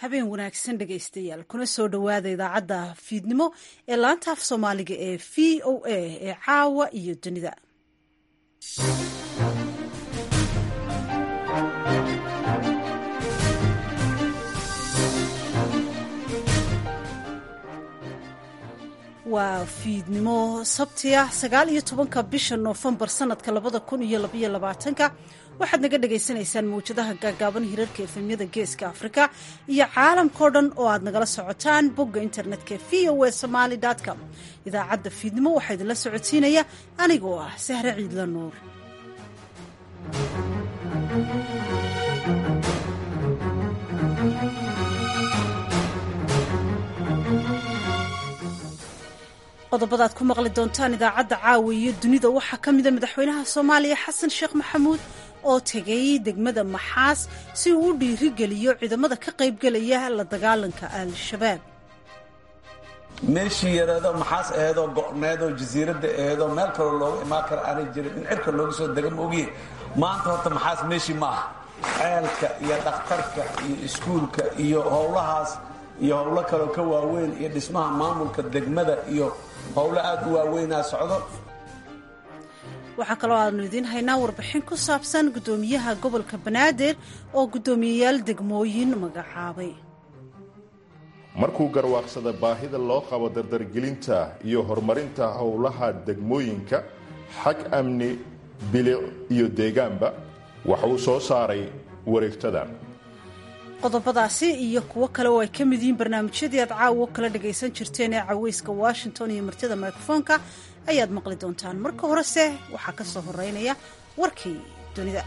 habeen wanaagsan dhegaystayaal kuna soo dhowaada idaacadda fiidnimo ee laanta af soomaaliga ee v o a ee caawa iyo dunida waa fiidnimo sabtiya sagaal iyo tobanka bisha noofembar sanadka labada kun iyo labaiyo labaatanka waxaad naga dhagaysanaysaan mawjadaha gaagaaban hirarka efemyada geeska afrika iyo caalamkao dhan oo aad nagala socotaan bogga internetka v o a somaali com idaacadda fiidnimo waxaa idinla socodsiinaya anigoo ah sahre ciidla nuur qodobadaad ku maqli doontaan idaacadda caawa iyo dunida waxaa ka mida madaxweynaha soomaaliya xasan sheekh maxamuud oo tegay degmada maxaas si uu u dhiirigeliyo ciidamada ka qaybgelaya la dagaalanka al-shabaab meeshii yareedoo maxaas aheedoo go'needoo jasiiradda aheedoo meel kaloo looga imaan kara aanay jirin in cirka looga soo dega ma ogiye maanta horta maxaas meeshii ma aha ceelka iyo dhakhtarka iyo iskuulka iyo howlahaas iyo howlo kaloo ka waaweyn iyo dhismaha maamulka degmada iyo howlo aad u waaweynaa socdo waxaa kaloo aanu idiin haynaa warbixin ku saabsan guddoomiyaha gobolka banaadir oo guddoomiyeyaal degmooyin magacaabay markuu garwaaqsada baahida loo qabo dardargelinta iyo horumarinta howlaha degmooyinka xag amni bilic iyo deegaanba waxa uu soo saaray wareegtadan qodobadaasi iyo kuwo kale oo ay ka mid yihiin barnaamijyadii aad caawo kala dhagaysan jirteen ee caweyska washington iyo martida mikrofoonka ayaad maqli doontaan marka horese waxaa ka soo horeynaya warkii dunida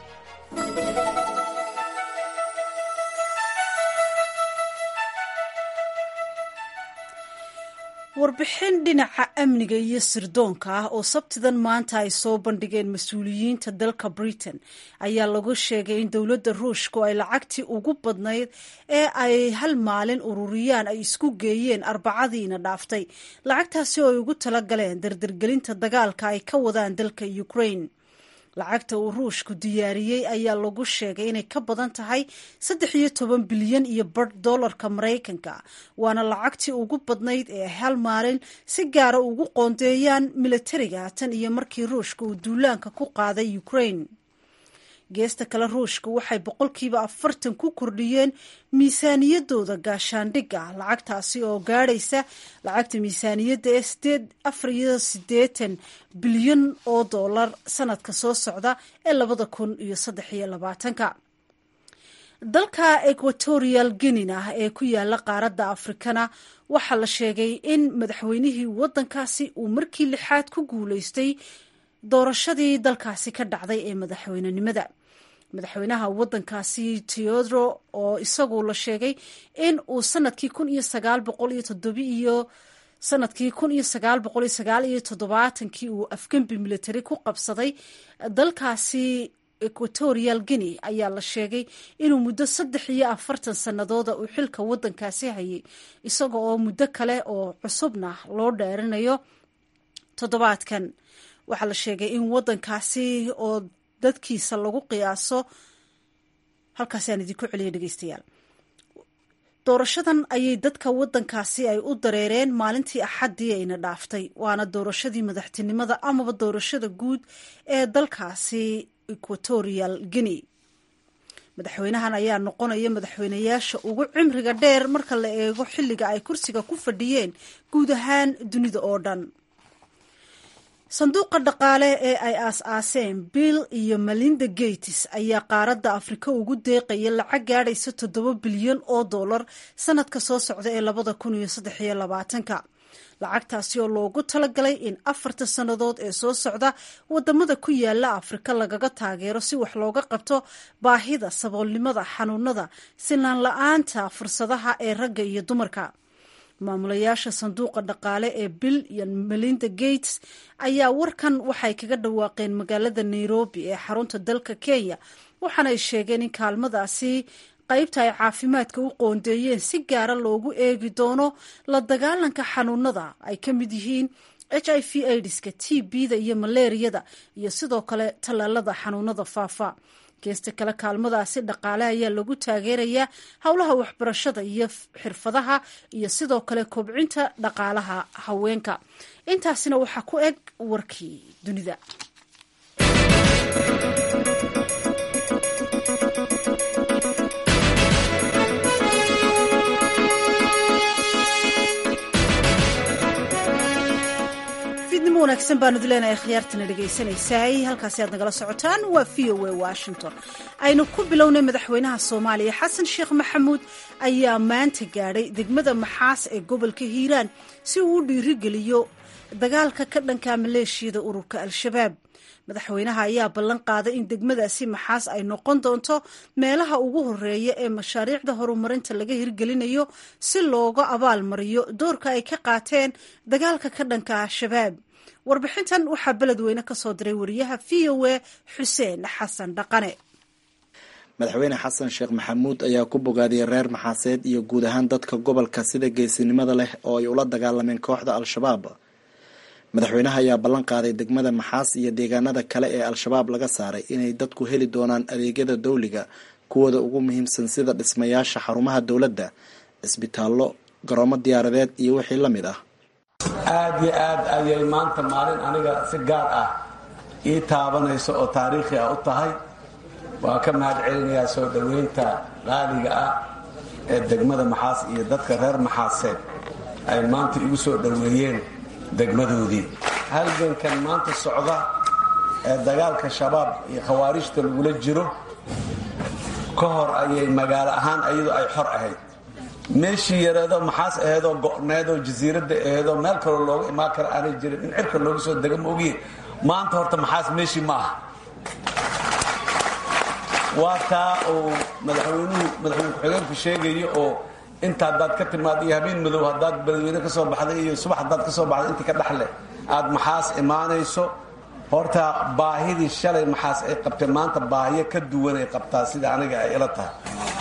warbixin dhinaca amniga iyo sirdoonka ah oo sabtidan maanta ay soo bandhigeen mas-uuliyiinta dalka britain ayaa lagu sheegay in dowladda ruushku ay lacagtii ugu badnayd ee ay hal maalin ururiyaan ay isku geeyeen arbacadiina dhaaftay lacagtaasi oo ay ugu tala galeen dardargelinta dagaalka ay ka wadaan dalka ukraine lacagta uu ruushku diyaariyey ayaa lagu sheegay inay ka badan tahay saddex iyo toban bilyan iyo bar dollarka maraykanka waana lacagtii ugu badnayd ee hal maalin si gaara ugu qoondeeyaan militariga tan iyo markii ruushka uu duulaanka ku qaaday ukraine geesta kale ruushka waxay boqolkiiba afartan ku kordhiyeen miisaaniyadooda gaashaandhigga lacagtaasi oo gaadhaysa lacagta miisaaniyadda ee sideed afar iyo siddeetan bilyan oo dollar sanadka soo socda ee labada kun iyo saddex iyo labaatanka dalka equatorial guinina ee ku yaala qaaradda afrikana waxaa la sheegay in madaxweynihii waddankaasi uu markii lixaad ku guulaystay doorashadii dalkaasi ka dhacday ee madaxweynenimada madaxweynaha waddankaasi teodro oo isagu la sheegay in uu sanadkii kun iyo sagaal boqol iyo toddobi iyo sanadkii kun iyo sagaal boqol iyo sagaal iyo toddobaatankii uu afgembi military ku qabsaday dalkaasi equatorial guinea ayaa la sheegay inuu muddo saddex iyo afartan sannadooda uu xilka waddankaasi hayay isaga oo muddo kale oo cusubna loo dheerinayo toddobaadkan waxaa la sheegay in waddankaasi oo dadkiisa lagu qiyaaso halkaasi aan idinku celiya dhegeystayaal doorashadan ayay dadka waddankaasi ay u dareereen maalintii axaddii ayna dhaaftay waana doorashadii madaxtinimada amaba doorashada guud ee dalkaasi equatorial guinea madaxweynahan ayaa noqonaya madaxweynayaasha ugu cimriga dheer marka la eego xilliga ay kursiga ku fadhiyeen guud ahaan dunida oo dhan sanduuqa dhaqaale ee ay aas-aaseen bill iyo melinda gates ayaa qaaradda afrika ugu deeqaya lacag gaadhaysa toddoba bilyan oo dollar sanadka soo socda ee labada kun iyo saddex iyo labaatanka lacagtaasi oo loogu talagalay in afarta sannadood ee soo socda wadamada ku yaala afrika lagaga taageero si wax looga qabto baahida saboolnimada xanuunada sinaan la-aanta fursadaha ee ragga iyo dumarka maamulayaasha sanduuqa dhaqaale ee bill iyo melinda gates ayaa warkan waxay kaga dhawaaqeen magaalada nairobi ee xarunta dalka kenya waxaanay sheegeen in kaalmadaasi qaybta ay caafimaadka u qoondeeyeen si gaara loogu eegi doono la dagaalanka xanuunada ay ka mid yihiin h i v aidiska t b-da iyo maleeriyada iyo sidoo kale tallaalada xanuunada faafa geesta kale kaalmadaasi dhaqaale ayaa lagu taageerayaa howlaha waxbarashada iyo xirfadaha iyo sidoo kale kobcinta dhaqaalaha haweenka intaasina waxaa ku eg warkii dunida fiidnimo wanaagsan baanu dileenahay khiyaartana dhegaysanaysaay halkaasi aad nagala socotaan waa v o a washington aynu ku bilownay madaxweynaha soomaaliya xasan sheekh maxamuud ayaa maanta gaadhay degmada maxaas ee gobolka hiiraan si uu u dhiirigeliyo dagaalka ka dhanka maleeshiyada ururka al-shabaab madaxweynaha ayaa ballan qaaday in degmadaasi maxaas ay noqon doonto meelaha ugu horeeya ee mashaariicda horumarinta laga hirgelinayo si looga abaal mariyo doorka ay ka qaateen dagaalka ka dhanka al-shabaab warbixintan waxaa beledweyne ka soo diray wariyaha v o a xuseen xasan dhaqane madaxweyne xasan sheekh maxamuud ayaa ku bogaadiyey reer maxaaseed iyo guud ahaan dadka gobolka sida geesinimada leh oo ay ula dagaalameen kooxda al-shabaab madaxweynaha ayaa ballan qaaday degmada maxaas iyo deegaanada kale ee al-shabaab laga saaray inay dadku heli doonaan adeegyada dawliga kuwooda ugu muhiimsan sida dhismayaasha xarumaha dowladda cisbitaallo garoomo diyaaradeed iyo wixii la mid ah aad iyo aad ayay maanta maalin aniga si gaar ah ii taabanayso oo taariikhi ah u tahay waan ka mahad celinayaa soo dhoweynta qaaliga ah ee degmada maxaas iyo dadka reer maxaaseed ay maanta igu soo dhoweeyeen degmadoodii halgankan maanta socda ee dagaalka shabaab iyo khawaarijta lagula jiro ka hor ayay magaalo ahaan ayadu ay xor ahayd meeshii yareedoo maxaas aheedoo go'needoo jasiiradda aheedoo meel kaloo looga imaan kara aanay jirin in cirka looga soo dega ma ogiye maanta horta maxaas meeshii ma aha waa taa uu madaxweynuhu madaxweyne ku-xigeenku sheegayo oo inta haddaad ka timaad iyo habeen madow haddaad beledweyne ka soo baxday iyo subax haddaad ka soo baxday intii ka dhexleh aad maxaas imaanayso horta baahidii shalay maxaas ay qabtay maanta baahiyo ka duwan ay qabtaa sida aniga ay ila tahay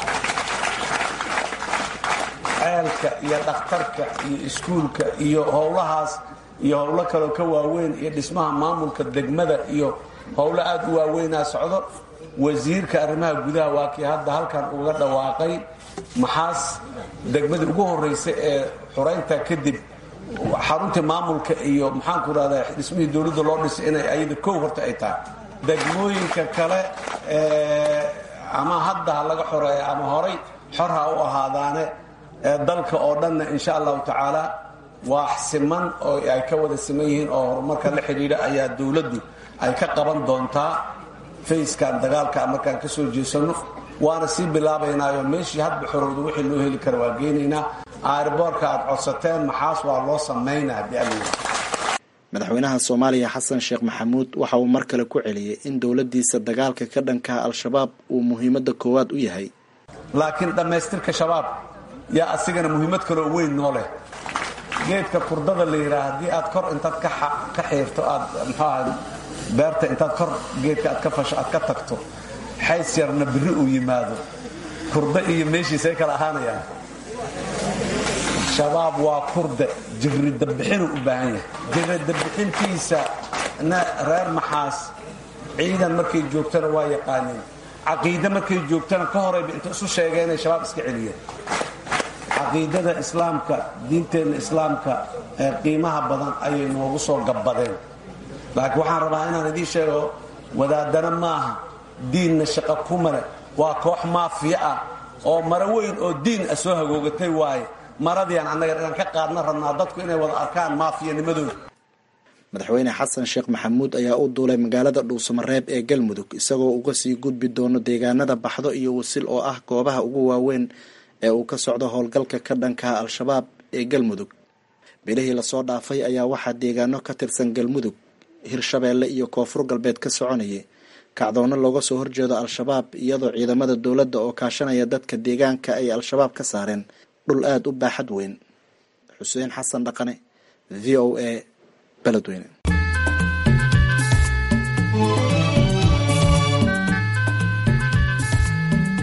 ceelka iyo dhakhtarka iyo iskuulka iyo howlahaas iyo howlo kaloo ka waaweyn iyo dhismaha maamulka degmada iyo howlo aad u waaweynaa socdo wasiirka arrimaha gudaha waa kii hadda halkan uga dhawaaqay maxaas degmadii ugu horraysa ee xuraynta kadib xaruntii maamulka iyo maxaanku rahdaa dhismihii dowladda loo dhisay inay ayada kow horta ay tahay degmooyinka kale ama hadda ha laga xoreeya ama horay xor ha u ahaadaane dalka oo dhanna insha allahu tacaala waa siman oo ay ka wada siman yihiin oo horumarka la xidhiidha ayaa dowladdu ay ka qaban doontaa fayskan dagaalka markaan ka soo jeesanno waana sii bilaabaynaayo meeshii hadba xorowda wixii loo heli kara waa geynaynaa aariboorka aad codsateen maxaas waa loo samaynaa haddii alla madaxweynaha soomaaliya xasan sheekh maxamuud waxa uu mar kale ku celiyey in dowladdiisa dagaalka ka dhankaha al-shabaab uu muhiimadda koowaad u yahay laakiin dhammaystirka shabaab yaa asigana muhiimad kaloo weyn noo leh geedka kurdada la yidhaha haddii aad kor intaad ka xiirto aad muxuu aha beerta intaad kor geedka aad ka fasho aad ka tagto xays yarna biri uu yimaado kurda iyo meeshiisay kala ahaanayaan shabaab waa kurde jirridabixinuu u baahan yahay jirridabixintiisa na reer maxaas ciidan markay joogtana waa yaqaaneen caqiide markay joogtana ka horayba inta isu sheegeen inay shabaab iska celiyeen caqiidada islaamka diinteenna islaamka ee qiimaha badan ayay noogu soo gabbadeen laakiin waxaan rabaa inaan idiin sheego wadaadana maaha diinna shaqo kumale waa koox maafiya ah oo maro weyn oo diin ah soo hagoogatay waaye maradiian annaga inaan ka qaadna rabnaa dadku inay wada arkaan maafiyanimadooda madaxweyne xasan sheekh maxamuud ayaa u duulay magaalada dhuusamareeb ee galmudug isagoo uga sii gudbi doono deegaanada baxdo iyo wasil oo ah goobaha ugu waaweyn ee uu ka socdo howlgalka ka dhankaha al-shabaab ee galmudug bilihii lasoo dhaafay ayaa waxaa deegaano ka tirsan galmudug hirshabeelle iyo koonfur galbeed ka soconayay kacdoonno looga soo horjeedo al-shabaab iyadoo ciidamada dowladda oo kaashanaya dadka deegaanka ay al-shabaab ka saareen dhul aada u baaxad weyn xuseen xasan dhaqane v o a beledweyne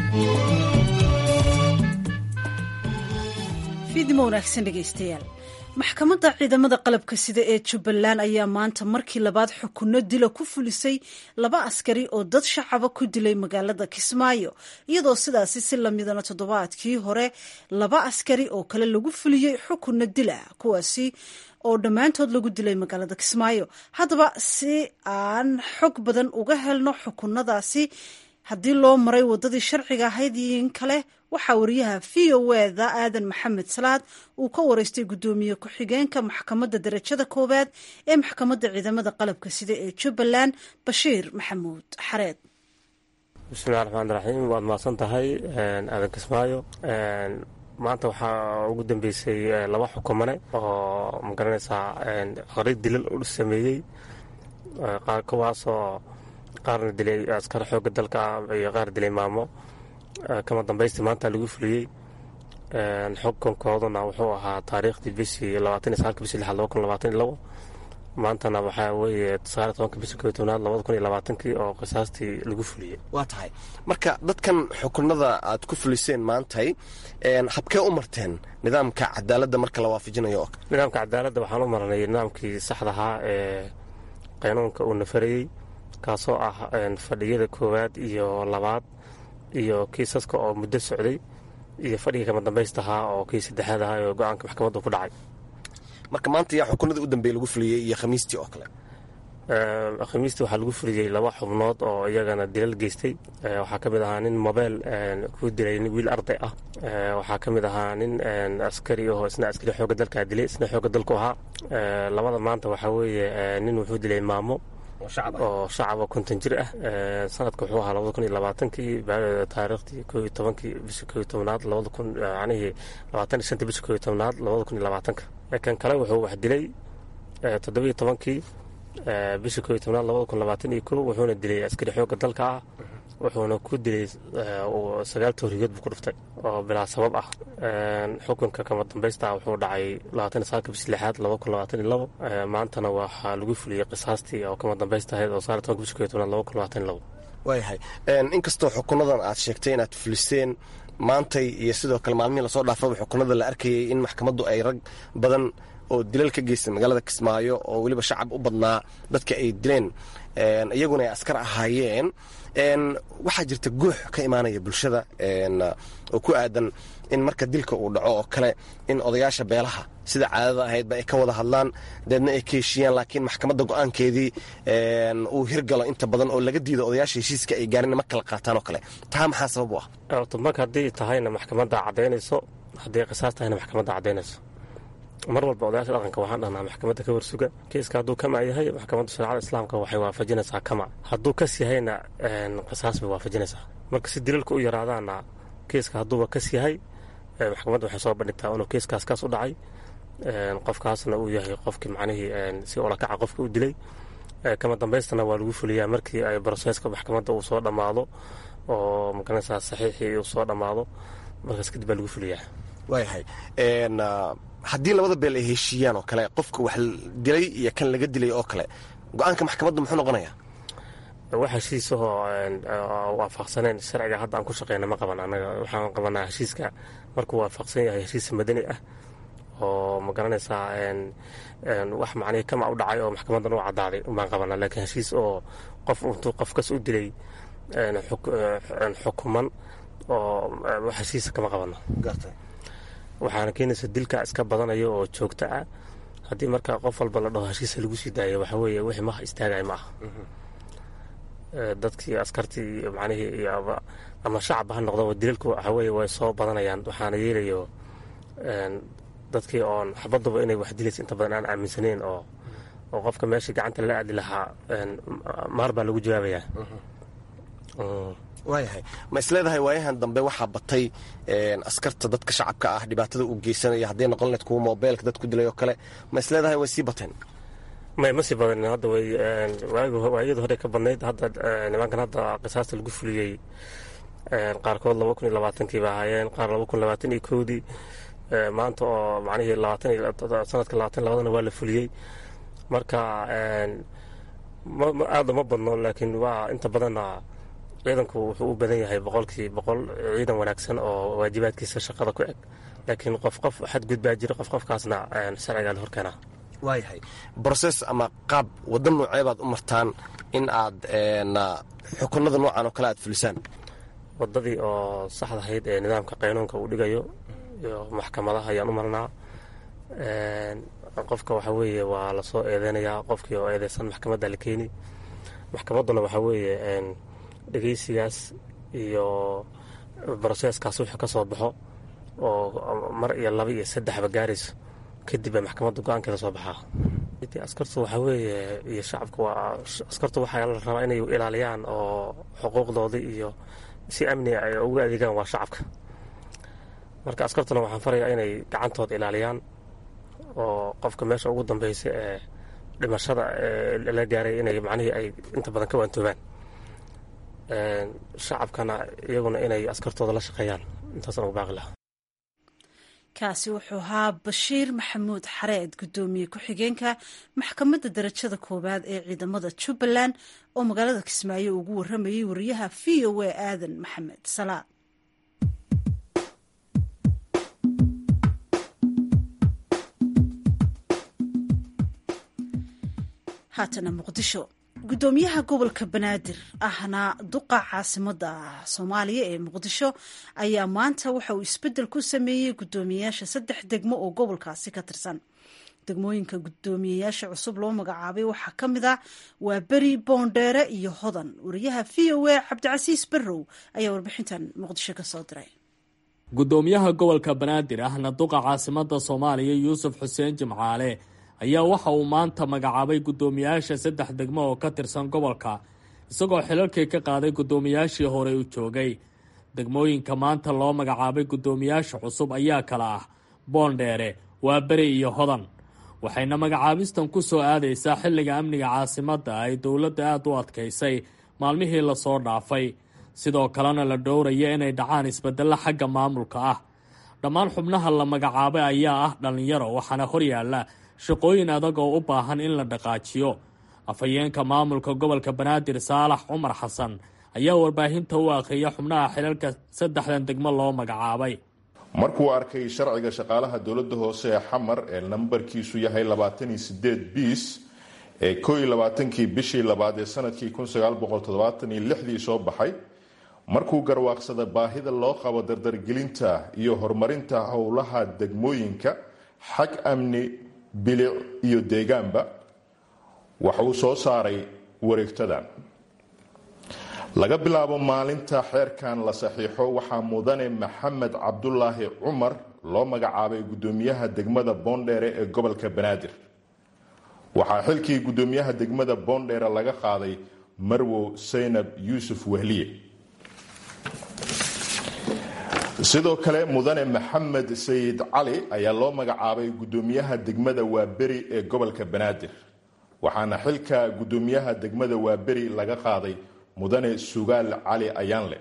fiidnimo wanaagsan dhegaystayaal maxkamadda ciidamada qalabka sida ee jubbaland ayaa maanta markii labaad xukunno dila ku fulisay laba askari oo dad shacaba ku dilay magaalada kismaayo iyadoo sidaasi si lamidana toddobaadkii hore laba askari oo kale lagu fuliyey xukunno dila kuwaasi oo dhammaantood lagu dilay magaalada kismaayo haddaba si aan xog badan uga helno xukunadaasi haddii loo maray waddadii sharciga ahayd iyo in kale waxaa wariyaha v o eda aadan maxamed salaad uu ka wareystay guddoomiye ku-xigeenka maxkamadda darajada koowaad ee maxkamadda ciidamada qalabka sida ee jubbaland bashiir maxamuud xareed bismillahi raxmaan raxiim waad mahadsan tahay aadan kismaayo maanta waxaa ugu dambeysay laba xukumane oo magaranaysaa qari dilal u sameeyey kuwaasoo qaarna dilay askar xooga dalka iyo qaar dilay maamo kama dambaystii maanta lagu fuliyey xukunkooduna wuxuu ahaa taariikhdii bishii labaatan iyo sagaalka bishii lixaad laba kun labaatan iyo labo maantana waxaa weeye sagaal tobanka bishii koo tobnaad labada kun iyo labaatankii oo qisaastii lagu fuliyey waa tahay marka dadkan xukunada aad ku fuliseen maantay habkee u marteen nidaamka cadaaladda marka la waafajinayo nidaamka cadaaladda waxaan u marnay nidaamkii saxdahaa ee qaynuunka uu nafarayey kaasoo ah fadhiyada koowaad iyo labaad iyo kiisaska oo muddo socday iyo fadhigii kama dambaystahaa oo kii saddexaad ahaa oo go-aanka maxkamaddu ku dhacay marka maanta yaa xukunadii u dambeeye lagu fuliyey iyo khamiistii oo kale khamiistii waxaa lagu fuliyey laba xubnood oo iyagana dilal geystay waxaa ka mid ahaa nin mobeyl ku dilay wiil arday ah waxaa ka mid ahaa nin askari oo isna askari xooga dalkaa dilay isna xooga dalku ahaa labada maanta waxaa weeye nin wuxuu dilay maamo oo shacaba konton jir ah sanadka wuxuu ahaa labada kun iyo labaatankii taariikhdii koo iyo tobankii bishii koo iyo tobnaad labada kun macnihii labaatan iyo shantii bishii koo iyo tobnaad labada kun iyo labaatanka kan kale wuxuu wax dilay toddobiyo tobankii bishii koo iyo tobnaad labada kun labaatan iyo kow wuxuuna dilay askari xoogga dalka ah wuxuuna ku dilay sagaal tooriyood buu ku dhuftay oo bilaa sabab ah xukunka kama dambaysta wuxuu dhacay labaatan iyo sagaalka bishii lixaad laba kun labaatan iyo labo maantana waxaa lagu fuliyey qisaastii oo kama dambaysta ahayd oo sagaal tobanka bishii koo iyo tobnaad laba kun labaatan iyo labo waayahay inkastoo xukunadan aad sheegtay inaad fuliseen maantay iyo sidoo kale maalmihii lasoo dhaafaba xukunada la arkayay in maxkamaddu ay rag badan oo dilal ka geystay magaalada kismaayo oo weliba shacab u badnaa dadka ay dileen iyaguna ay askar ahaayeen waxaa jirta guux ka imaanaya bulshada oo ku aadan in marka dilka uu dhaco oo kale in odayaasha beelaha sida caadada ahaydba ay ka wada hadlaan deedna ay ka heshiiyaan laakiin maxkamadda go-aankeedii uu hirgalo inta badan oo laga diido odayaasha heshiiska ay gaarin ma kala qaataan oo kale taa maxaa sabab u ah marka haddii tahayna maxkamadda caddaynayso haddii qisaas tahayna maxkamadda caddaynayso mar walba odayaasha dhaqanka waxaan dhahnaa maxkamadda ka warsuga kiiska hadduu kama yahay maxkamadda shareecada islaamka waxay waafajinaysaa kama hadduu kas yahayna qisaas bay waafajinaysaa marka si dilalka u yaraadaana kiiska hadduuba kas yahay maxkamadda waxay soo bandhigtaa inuu kiiskaas kaas u dhacay qofkaasna uu yahay qofkii macnihii si olakaca qofka u dilay kama dambaystana waa lagu fuliyaa markii ay broseska maxkamadda uu soo dhammaado oo magaranaysaa saxiixii uu soo dhammaado markaas kadib baa lagu fuliyaa waayahay haddii labada beel ay heshiiyaan oo kale qofka wax dilay iyo kan laga dilay oo kale go-aanka maxkamadda muxuu noqonayaa wax heshiisahoo waafaqsaneen sharciga hadda aan ku shaqeyna ma qaban anaga waxaan qabanaa heshiiska markuu waafaqsan yahay heshiis madani ah oo ma garanaysaa wax macnihii kama u dhacay oo maxkamaddan u caddaaday baan qabanaa laakiin heshiis oo qof intuu qofkas u dilay xukuman oo wax heshiisa kama qabano waxaana keenaysa dilka iska badanaya oo joogto ah haddii marka qof walba la dhaho heshiisa lagu sii daayo waxa weeye wixii maha istaagay ma aha dadkii askartii macnihii ama shacabba ha noqdo dilalku waxa weeye way soo badanayaan waxaana yeelayo dadkii oon xabaduba inay wax dilaysa inta badan aan aaminsaneyn oo oo qofka meeshii gacanta la aadi lahaa maar baa lagu jawaabayaa waayahay ma isleedahay waayahan dambe waxaa batay askarta dadka shacabka ah dhibaatada uu geysanaya hadday noqon lahed kuwa mobeylka dad ku dilay oo kale ma isleedahay way sii bateen may ma sii badanin hadda way waayadii hore ka badnayd hadda nimankan hadda qisaasta lagu fuliyey qaarkood laba kun iyo labaatankii ba ahaayeen qaar laba kun labaatan iyo kowdii maanta oo macnihii labaatan sanadka labaatan labadana waa la fuliyey marka aada ma badno laakiin waa inta badanna ciidanku wuxuu u badan yahay boqolkii boqol ciidan wanaagsan oo waajibaadkiisa shaqada ku eg laakiin qof qof xadgudbaa jira qof qofkaasna sharcigaa la horkeenaa waayahay broses ama qaab wadda noocee baad u martaan in aad xukunada noocan oo kale aad fulisaan wadadii oo saxdahayd ee nidaamka qaynuunka uu dhigayo iyo maxkamadaha ayaan u marnaa qofka waxaa weeye waa lasoo eedeynayaa qofkii oo eedeysan maxkamadda la keeni maxkamadduna waxaa weeye dhegeysigaas iyo broseeskaas wixii ka soo baxo oo mar iyo laba iyo saddexba gaarayso kadib baa maxkamadda go-aankeeda soo baxaa askartu waxaa weeye iyo shacabka waa askartu waxaa la rabaa inay ilaaliyaan oo xuquuqdoodii iyo si amni ay ugu adeegaan waa shacabka marka askartuna waxaan farayaa inay gacantooda ilaaliyaan oo qofka meesha ugu dambeysa ee dhimashada la gaaray inay macnihii ay inta badan ka waantoobaan shacabkana iyaguna inay askartooda la shaqeeyaan intaasaan ugu baaqi lahaa kaasi wuxuu ahaa bashiir maxamuud xareed guddoomiye ku-xigeenka maxkamadda darajada koowaad ee ciidamada jubbaland oo magaalada kismaayo ugu waramayay wariyaha v o a aadan maxamed salaad haatana muqdisho guddoomiyaha gobolka banaadir ahna duqa caasimada soomaaliya ee muqdisho ayaa maanta waxa uu isbedel ku sameeyey guddoomiyeyaasha saddex degmo oo gobolkaasi ka tirsan degmooyinka guddoomiyeyaasha cusub loo magacaabay waxaa ka mid ah waa beri boondheere iyo hodan wariyaha v o a cabdicasiis barrow ayaa warbixintan muqdisho ka soo diray guddoomiyaha gobolka banaadir ahna duqa caasimada soomaaliya yuusuf xuseen jimcaale ayaa waxa uu maanta magacaabay guddoomiyaasha saddex degmo oo ka tirsan gobolka isagoo xilalkii ka qaaday guddoomiyaashii hore u joogay degmooyinka maanta loo magacaabay guddoomiyaasha cusub ayaa kala ah boondheere waa beri iyo hodan waxayna magacaabistan ku soo aadaysaa xilliga amniga caasimadda ay dowladda aada u adkaysay maalmihii lasoo dhaafay sidoo kalena la dhowraya inay dhacaan isbeddello xagga maamulka ah dhammaan xubnaha la magacaabay ayaa ah dhallinyaro waxaana horyaalla shaqooyin adag oo u baahan in la dhaqaajiyo afhayeenka maamulka gobolka banaadir saalax cumar xasan ayaa warbaahinta u akhriya xubnaha xilalka saddexdan degmo loo magacaabay markuu arkay sharciga shaqaalaha dowladda hoose ee xamar ee nambarkiisu yahay labaataniyo sideed biis ee koo iyo labaatankii bishii labaad ee sanadkii kun sagaal boqol toddobaatan iyo lixdii soo baxay markuu garwaaqsada baahida loo qabo dardargelinta iyo horumarinta howlaha degmooyinka xag amni bilic iyo deegaanba waxa uu soo saaray wareegtadan laga bilaabo maalinta xeerkan la saxiixo waxaa mudane maxamed cabdulaahi cumar loo magacaabay guddoomiyaha degmada boondheere ee gobolka banaadir waxaa xilkii guddoomiyaha degmada boondheere laga qaaday marwow saynab yuusuf wehliye sidoo kale mudane maxamed sayid cali ayaa loo magacaabay guddoomiyaha degmada waaberi ee gobolka banaadir waxaana xilka guddoomiyaha degmada waaberi laga qaaday mudane sugaal cali ayaanle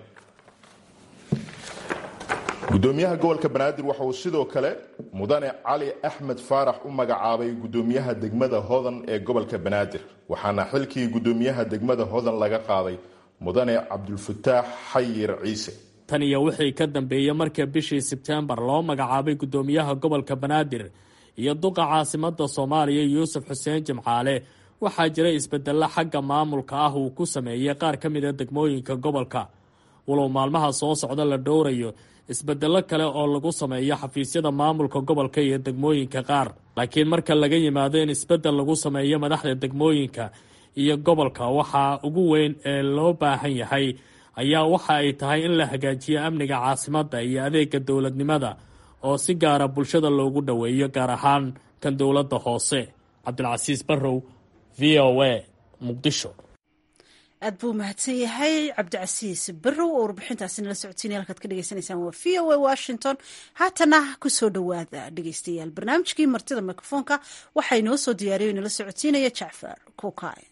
guddoomiyaha gobolka banaadir waxa uu sidoo kale mudane cali axmed faarax u magacaabay guddoomiyaha degmada hodan ee gobolka banaadir waxaana xilkii guddoomiyaha degmada hodan laga qaaday mudane cabdulfataax xayir ciise tan iyo wixii ka dambeeyey marka bishii sebteembar loo magacaabay guddoomiyaha gobolka banaadir iyo duqa caasimada soomaaliya yuusuf xuseen jimcaale waxaa jira isbedello xagga maamulka ah uu ku sameeyey qaar ka mida degmooyinka gobolka walow maalmaha soo socda la dhowrayo isbedello kale oo lagu sameeyo xafiisyada maamulka gobolka iyo degmooyinka qaar laakiin marka laga yimaado in isbedel lagu sameeyo madaxda degmooyinka iyo gobolka waxaa ugu weyn ee loo baahan yahay ayaa waxa ay tahay in la hagaajiyo amniga caasimadda iyo adeega dowladnimada oo si gaara bulshada loogu dhoweeyo gaar ahaan kan dowladda hoose cabdilcasiis barrow v o a muqdisho aad buu mahadsan yahay cabdicasiis barrow oo warbixintaasi nala socotiinay halkaad ka dhegeysaneysaan waa v o a washington haatana kusoo dhowaada dhegeystayaal barnaamijkii martida mikrofoonka waxaa inoo soo diyaariyo nala socotiinaya jacfar kuukay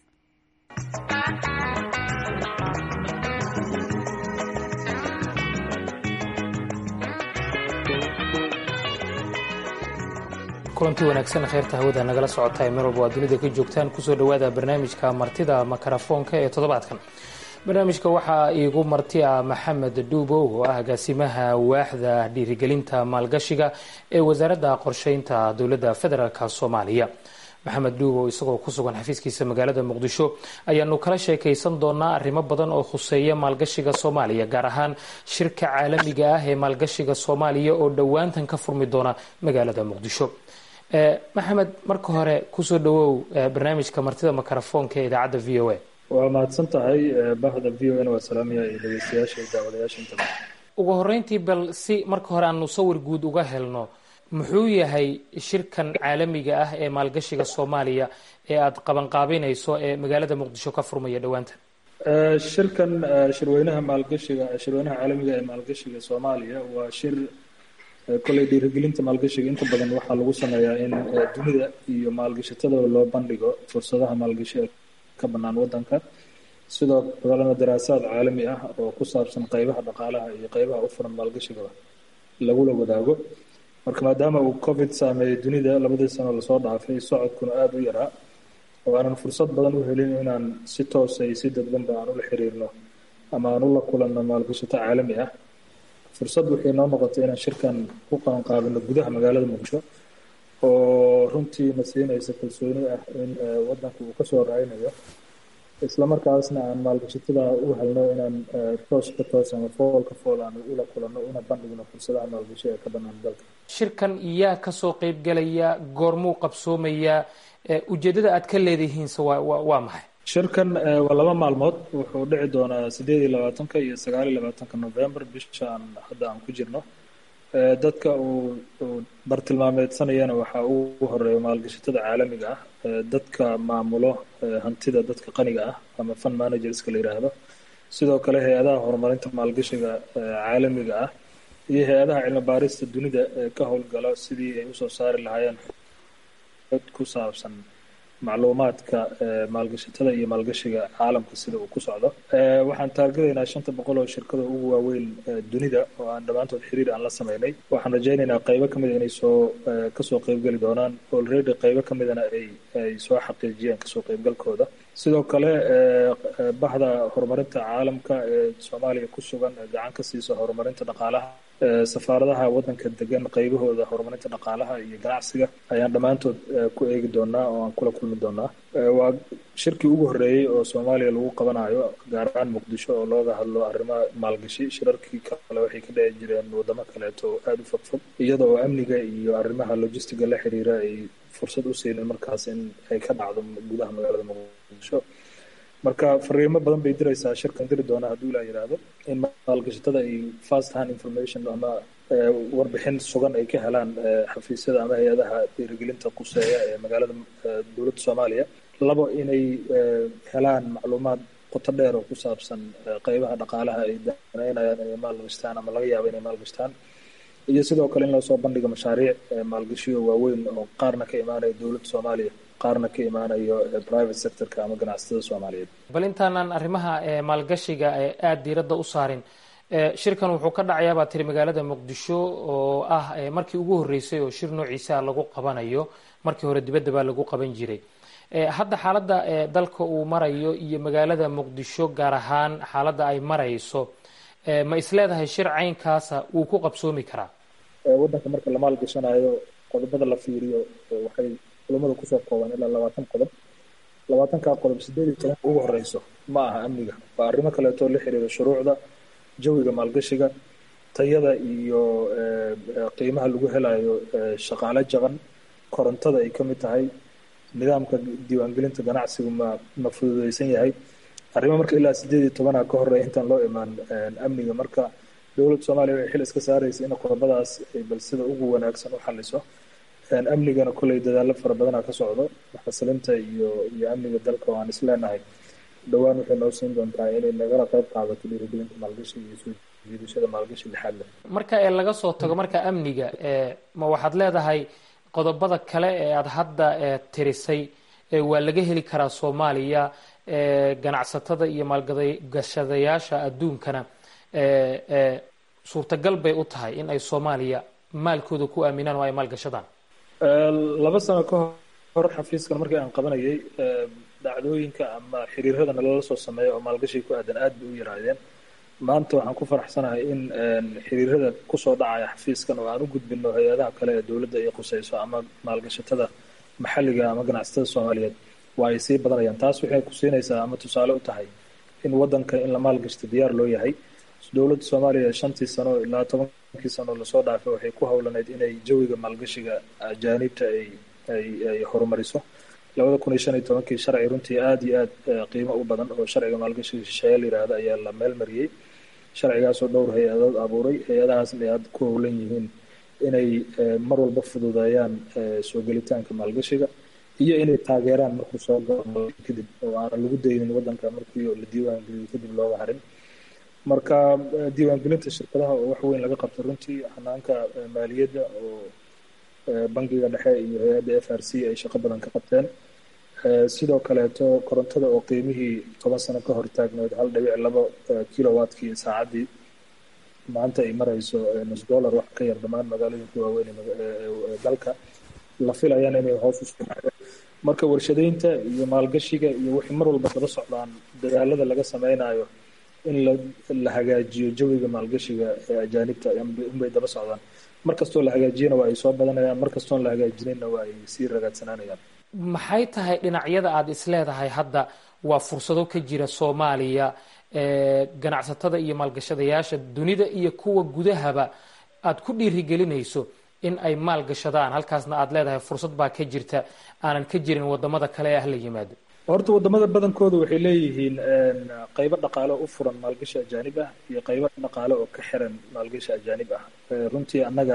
kulantii wanaagsan kheyrta hawada nagala socota ee meel walba waa dunida ka joogtaan kusoo dhowaada barnaamijka martida makarafoonka ee toddobaadkan barnaamijka waxaa iigu marti ah maxamed dhuubow oo ah agaasimaha waaxda dhiirigelinta maalgashiga ee wasaaradda qorsheynta dowladda federaalk soomaaliya maxamed dhuubow isagoo ku sugan xafiiskiisa magaalada muqdisho ayaanu kala sheekaysan doonaa arrimo badan oo khuseeya maalgashiga soomaaliya gaar ahaan shirka caalamiga ah ee maalgashiga soomaaliya oo dhowaantan ka furmi doona magaalada muqdisho maxamed marka hore kusoo dhawow barnaamijka martida mikrofoonka ee idaacadda v o a waa mahadsan tahay bahda v o n waa salaamiya iyo dhegeystayaasha iyo daawadayaasha intaba ugu horeyntii bal si marka hore aanu sawir guud uga helno muxuu yahay shirkan caalamiga ah ee maalgashiga soomaaliya ee aada qabanqaabinayso ee magaalada muqdisho ka furmaya dhowaanta shirkan shirweynaha maalgashiga shirweynaha caalamiga ee maalgashiga soomaaliya waa shir kolley dhiirigelinta maalgashiga inta badan waxaa lagu sameeyaa in dunida iyo maalgashatada loo bandhigo fursadaha maalgashi ee ka bannaan waddanka sidoo kalena daraasaad caalami ah oo ku saabsan qeybaha dhaqaalaha iyo qeybaha u furan maalgashigaba lagula wadaago marka maadaama uu covid saameeyey dunida labadii sano lasoo dhaafay socodkuna aada u yaraa oo aanan fursad badan u helin inaan si toosa iyo si dadbanba aan ula xiriirno ama aan ula kulanno maalgashato caalami ah fursad waxay noo noqotay inaan shirkan ku qabanqaabino gudaha magaalada muqdisho oo runtii na siinaysa kalsooni ah in waddanku uu kasoo raaynayo islamarkaasna aan maalgashatada u helno inaan toos ka toos ama fool ka fool aan ula kulanno una bandhigno fursadaha maalgashi ee ka bannaan dalka shirkan yaa kasoo qeybgelaya goormuu qabsoomayaa ujeeddada aad ka leedihiinse waa waa maxay shirkan waa laba maalmood wuxuu dhici doonaa sideed iyo labaatanka iyo sagaal iyo labaatanka november bishaan hadda aan ku jirno dadka uu bartilmaameedsanayana waxaa ugu horeeya maalgashatada caalamiga ah dadka maamulo hantida dadka qaniga ah ama fund managerska la yidhaahdo sidoo kale hay-adaha horumarinta maalgashiga caalamiga ah iyo hay-adaha cilmi baarista dunida ee ka howlgala sidii ay usoo saari lahaayeen xod ku saabsan macluumaadka maalgashatada iyo maalgashiga caalamka sida uu ku socdo waxaan taargadaynaa shanta boqol oo shirkada ugu waaweyn dunida oo aan dhammaantood xiriir aan la sameynay waxaan rajaynaynaa qaybo ka mida inay soo kasoo qeybgeli doonaan already qaybo ka midana ay ay soo xaqiijiyeen kasoo qeybgalkooda sidoo kale bahda horumarinta caalamka ee soomaaliya ku sugan ee gacan ka siisa horumarinta dhaqaalaha safaaradaha waddanka degan qaybahooda horumarinta dhaqaalaha iyo ganacsiga ayaan dhammaantood ku eegi doonaa oo aan kula kulmi doonaa waa shirkii ugu horreeyey oo soomaaliya lagu qabanayo gaar ahaan muqdisho oo looga hadlo arrimaha maalgashi shirarkii kale waxay ka dhici jireen waddamo kaleeto oo aada u fogfog iyada oo amniga iyo arrimaha logistiga la xiriira ay fursad u siinin markaas in ay ka dhacdo gudaha magaalada muqdisho marka fariimo badan bay diraysaa shirkan diri doona hadduu ilaa yidhaahdo in maalgashatada ay fast hand information ama warbixin sugan ay ka helaan xafiisyada ama hay-adaha dhiirigelinta quseeya ee magaalada dowladda soomaaliya labo inay helaan macluumaad qoto dheer oo ku saabsan qeybaha dhaqaalaha ay danaynayaan inay maalgashtaan ama laga yaabo inay maalgashtaan iyo sidoo kale in lasoo bandhigo mashaariic maalgashiyo waaweyn oo qaarna ka imaanaya dowladda soomaaliya qaarna ka imaanayo private sectorka ama ganacsatada soomaaliyeed bal intaanaan arrimaha maalgashiga aada diiradda u saarin shirkan wuxuu ka dhacayaa baa tiri magaalada muqdisho oo ah markii ugu horreysay oo shir noociisa lagu qabanayo markii hore dibadda baa lagu qaban jiray hadda xaaladda dalka uu marayo iyo magaalada muqdisho gaar ahaan xaaladda ay marayso ma isleedahay shir caynkaasa wuu ku qabsoomi karaa waddanka marka la maalgashanayo qodobada la fiiriyo waxay culamada kusoo kooban ilaa labaatan qodob labaatankaa qodob sideed iyo tobanka ugu horeyso ma aha amniga waa arrimo kaleeto la xiriira shuruucda jawiga maalgashiga tayada iyo qiimaha lagu helayo shaqaale jaban korontada ay ka mid tahay nidaamka diiwaangelinta ganacsigu ma ma fududeysan yahay arrimo marka ilaa sideed iyo tobanaa ka horeya intaan loo imaan amniga marka dowladda soomaaliya waxay xil iska saaraysa in qodobadaas ay bal sida ugu wanaagsan u xaliso amnigana kolley dadaalo fara badanaa ka socdo xasilinta iyo iyo amniga dalka oo aan isleenahay dhowaan waxay noo siin doontaa inay nagala qayb qaadato dhiirigelinta maalgashiga iyo soo jiidashada maalgashi lixaad leh marka ee laga soo tago marka amniga ma waxaad leedahay qodobada kale ee aada hadda tirisay waa laga heli karaa soomaaliya ganacsatada iyo maalgashadayaasha adduunkana suurtagal bay u tahay in ay soomaaliya maalkooda ku aaminaan oo ay maalgashadaan laba sano ka hor xafiiskan markii aan qabanayay dhacdooyinka ama xiriirada nalala soo sameeya oo maalgashiga ku aadan aad bay u yaraadeen maanta waxaan ku faraxsanahay in xiriirada kusoo dhacaya xafiiskan oo aan u gudbino hay-adaha kale ee dowladda ay qusayso ama maalgashatada maxalliga ama ganacsatada soomaaliyeed waa ay sii badanayaan taas waxay ku siinaysaa ama tusaale u tahay in waddanka in la maalgashta diyaar loo yahay dowladda soomaaliya shantii sano ilaa tobankii sano lasoo dhaafay waxay ku howlaneyd inay jawiga maalgashiga ajaanibta ay ay ay horumariso labada kun iyo shan iyo tobankii sharci runtii aada iyo aad qiimo u badan oo sharciga maalgashiga shisheeye la yidhaahda ayaa la meel mariyey sharcigaasoo dhowr hay-adood abuuray hay-adahaasna ay aada ku howlan yihiin inay mar walba fududeeyaan soo gelitaanka maalgashiga iyo inay taageeraan markuu soo galo kadib oo aanan lagu daynin waddanka markii la diiwaangeliyo kadib looga harin marka diiwaangelinta shirkadaha oo wax weyn laga qabtay runtii xanaanka maaliyadda oo bangiga dhexe iyo hay-adda f r c ay shaqo badan ka qabteen sidoo kaleeto korontada oo qiimihii toban sano ka hor taagneed hal dhibic labo kilowatkii saacaddii maanta ay marayso nus dollar wax ka yar dhammaan magaalooyinka waaweyn ee dalka la filayaan inay hoos usoo dhacdo marka warshadeynta iyo maalgashiga iyo waxay mar walba daba socdaan dadaalada laga sameynayo in la la hagaajiyo jawiga maalgashiga ee ajaanibta unbay daba socdaan mar kastoo la hagaajiyana waa ay soo badanayaan mar kastoon la hagaajinayna waa ay sii ragaadsanaanayaan maxay tahay dhinacyada aada isleedahay hadda waa fursado ka jira soomaaliya ganacsatada iyo maalgashadayaasha dunida iyo kuwa gudahaba aada ku dhiirigelinayso in ay maalgashadaan halkaasna aada leedahay fursad baa ka jirta aanan ka jirin wadamada kale ah la yimaado horta wadamada badankooda waxay leeyihiin qaybo dhaqaale u furan maalgashi ajaanib ah iyo qaybo dhaqaale oo ka xiran maalgashi ajaanib ah runtii annaga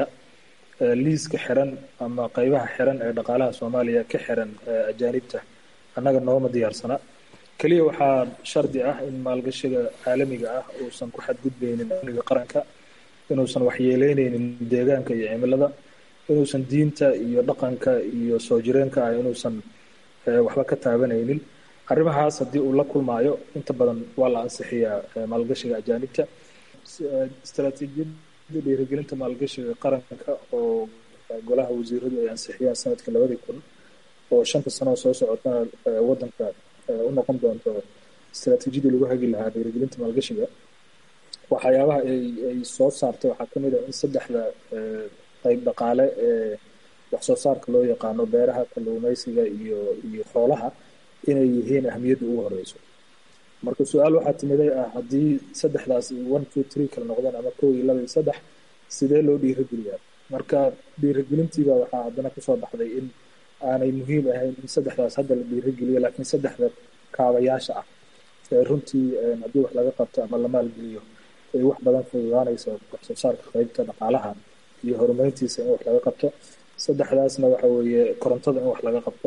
liiska xiran ama qaybaha xiran ee dhaqaalaha soomaaliya ka xiran ajaanibta annaga nooma diyaarsana keliya waxaa shardi ah in maalgashiga caalamiga ah uusan ku xadgudbaynin amniga qaranka inuusan waxyeeleyneynin deegaanka iyo cimilada inuusan diinta iyo dhaqanka iyo soo jireenka ah inuusan waxba ka taabanaynin arrimahaas haddii uu la kulmaayo inta badan waa la ansixiyaa maalgashiga ajaanibta istaraatiijiyada dhiirigelinta maalgashiga qaranka oo golaha wasiiradu ay ansixiyaan sanadka labadii kun oo shanta sanoo soo socotana waddanka u noqon doonto istaraatiijiyadii lagu hagi lahaa dhiirigelinta maalgashiga waxyaabaha ay ay soo saartay waxaa ka mid ah in saddexda qayb dhaqaale ee wax soo saarka loo yaqaano beeraha kalluumaysiga iyo iyo xoolaha inay yihiin ahmiyadda ugu horeyso marka su-aal waxaa timiday ah haddii saddexdaas one two three kala noqdeen ama kow iyo laba iyo saddex sidee loo dhiirigeliyaa marka dhiirigelintiiba waxaa haddana kusoo baxday in aanay muhiim ahayn in saddexdaas hadda la dhiirigeliyo laakiin saddexda kaabayaasha ah ee runtii haddii wax laga qabto ama la maalgeliyo ay wax badan fududaanayso wax soo saarka qeybta dhaqaalaha iyo horumarintiisa in wax laga qabto saddexdaasna waxa weeye korontada in wax laga qabto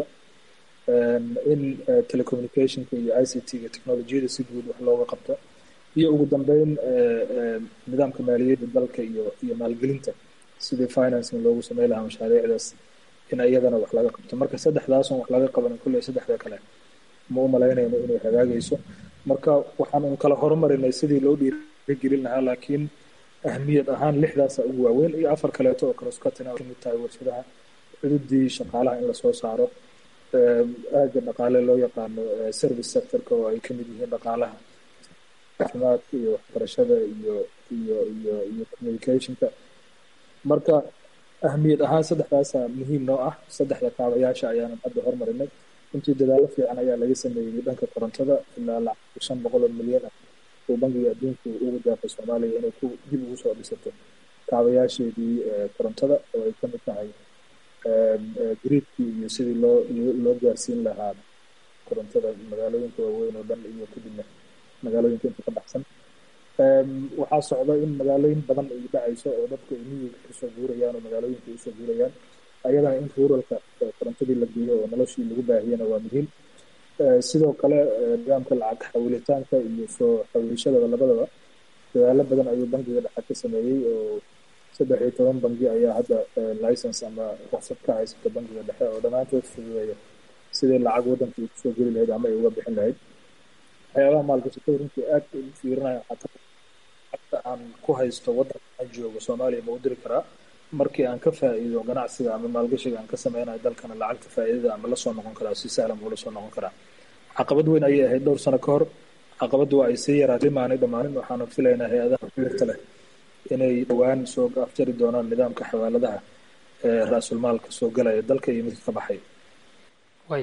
in telecommunicationka iyo i c t-ga technolojiyada si guud wax looga qabto iyo ugu dambeyn nidaamka maaliyadda dalka iyo iyo maalgelinta sidii financing loogu samey lahaa mashaariicdaas in iyadana wax laga qabto marka saddexdaason wax laga qabanin kulley saddexda kale ma u malaynayno inay hagaagayso marka waxaan un kala horumarinay sidii loo dhiirigelin lahaa laakiin ahmiyad ahaan lixdaasa ugu waaweyn iyo afar kaleeto oo kaleskatina kamid tahay warshadaha cududii shaqaalaha in lasoo saaro aaga dhaqaale loo yaqaano service sectorka oo ay kamid yihiin dhaqaalaha caafimaadka iyo waxbarashada iyo iyo iyo iyo communicationka marka ahmiyad ahaan saddexdaasa muhiim noo ah saddexda kaabayaasha ayaanan hadda hormarinay runtii dadaalo fiican ayaa laga sameeyey dhanka korontada ilaa lacag shan boqol oo milyan ah uu bangiga adduunku ugu daafay soomaaliya inay ku dib ugu soo dhisato kaabayaasheedii korontada oo ay kamid tahay gariidkii iyo sidii loo loo gaarsiin lahaa korontada magaalooyinka waaweyn oo dhan iyo kadibna magaalooyinka inta ka baxsan waxaa socda in magaalooyin badan ay dhacayso oo dadku ay miyiga kasoo guurayaan oo magaalooyinka usoo guurayaan ayadana in ruralka korontadii la geeyo oo noloshii lagu baahiyana waa muhiim sidoo kale nidaamka lacag xawilitaanka iyo soo xawilashadaba labadaba dadaalo badan ayuu bangiga dhexe ka sameeyey oo saddex iyo toban bangi ayaa hadda license ama ruqsad ka haysata bangiga dhexe oo dhammaantood fududeeya sidii lacag waddanka ay kusoo geli lahayd ama ay uga bixin lahayd waxyaabaha maalgashatada runtii aad ugu fiirinaya xataa xagta aan ku haysto waddanka aan joogo soomaaliya ma u diri karaa markii aan ka faa'iido ganacsiga ama maalgashiga aan ka sameynayo dalkana lacagta faa'iidada ama lasoo noqon karaa si sahlan buu lasoo noqon karaa caqabad weyn ayay ahayd dhowr sano ka hor caqabaddu waa ay sii yaraatay maanay dhammaanin waxaana filaynaa hay-adaha xiriirka leh inay dhowaan soo afjari doonaan nidaamka xawaaladaha ee ra-sulmaalka soo galaya dalka iyo midka ka baxay way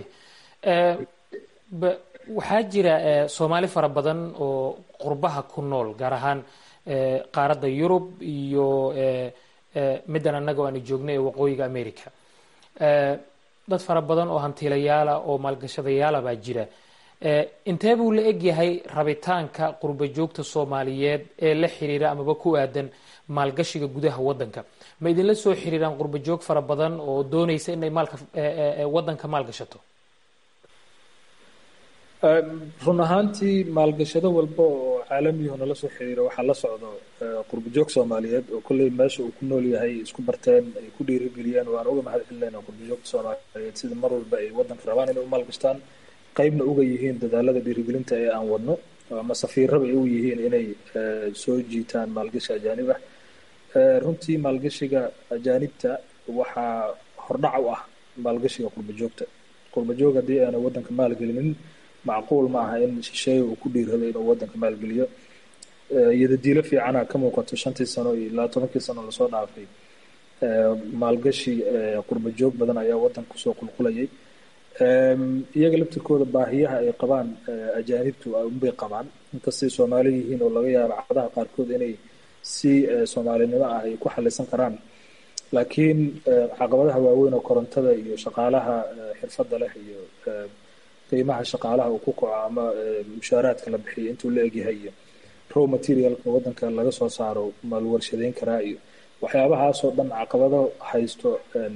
waxaa jira soomaali fara badan oo qurbaha ku nool gaar ahaan qaaradda yurub iyo middan annaga o aanu joogno ee waqooyiga america dad fara badan oo hantiilayaala oo maalgashadayaala baa jira intee buu la egyahay rabitaanka qurba joogta soomaaliyeed ee la xiriira amaba ku aadan maalgashiga gudaha wadanka ma idinla soo xiriiraan qurba joog fara badan oo doonaysa inay maalka wadanka maalgashato run ahaantii maalgashado walba oo caalamiyuhu nala soo xiriiro waxaa la socdo qurba joog soomaaliyeed oo kolley meesha uu ku nool yahay isku barteen ay ku dhiirigeliyeen waan uga mahad celinayna qurba joogta soomaaliyeed sida mar walba ay wadanka rabaan inay u maalgashtaan qaybna uga yihiin dadaalada dhiirigelinta ee aan wadno ama safiiraba ay u yihiin inay soo jiitaan maalgashi ajaanib ah runtii maalgashiga ajaanibta waxaa hordhac u ah maalgashiga qurba joogta qurba joog haddii aanay wadanka maalgelinin macquul ma aha in shisheeye uu ku dhiirado inuu wadanka maalgeliyo iyadadiilo fiicana ka muuqato shantii sano iyo ilaa tobankii sano lasoo dhaafay maalgashi qurba joog badan ayaa wadanka kusoo qulqulayay iyaga laftirkooda baahiyaha ay qabaan ajaanibtu unbay qabaan inkastay soomaali yihiin oo laga yaabo caqadaha qaarkood inay si soomaalinimo ah ay ku xalisan karaan laakiin caqabadaha waaweyn oo korontada iyo shaqaalaha xirfadda leh iyo qiimaha shaqaalaha uu ku kaco ama mushaaraadka la bixiyo intuu la egyahay iyo row materialka wadanka laga soo saaro ma la warshadeyn karaa iyo waxyaabahaasoo dhan caqabado haysto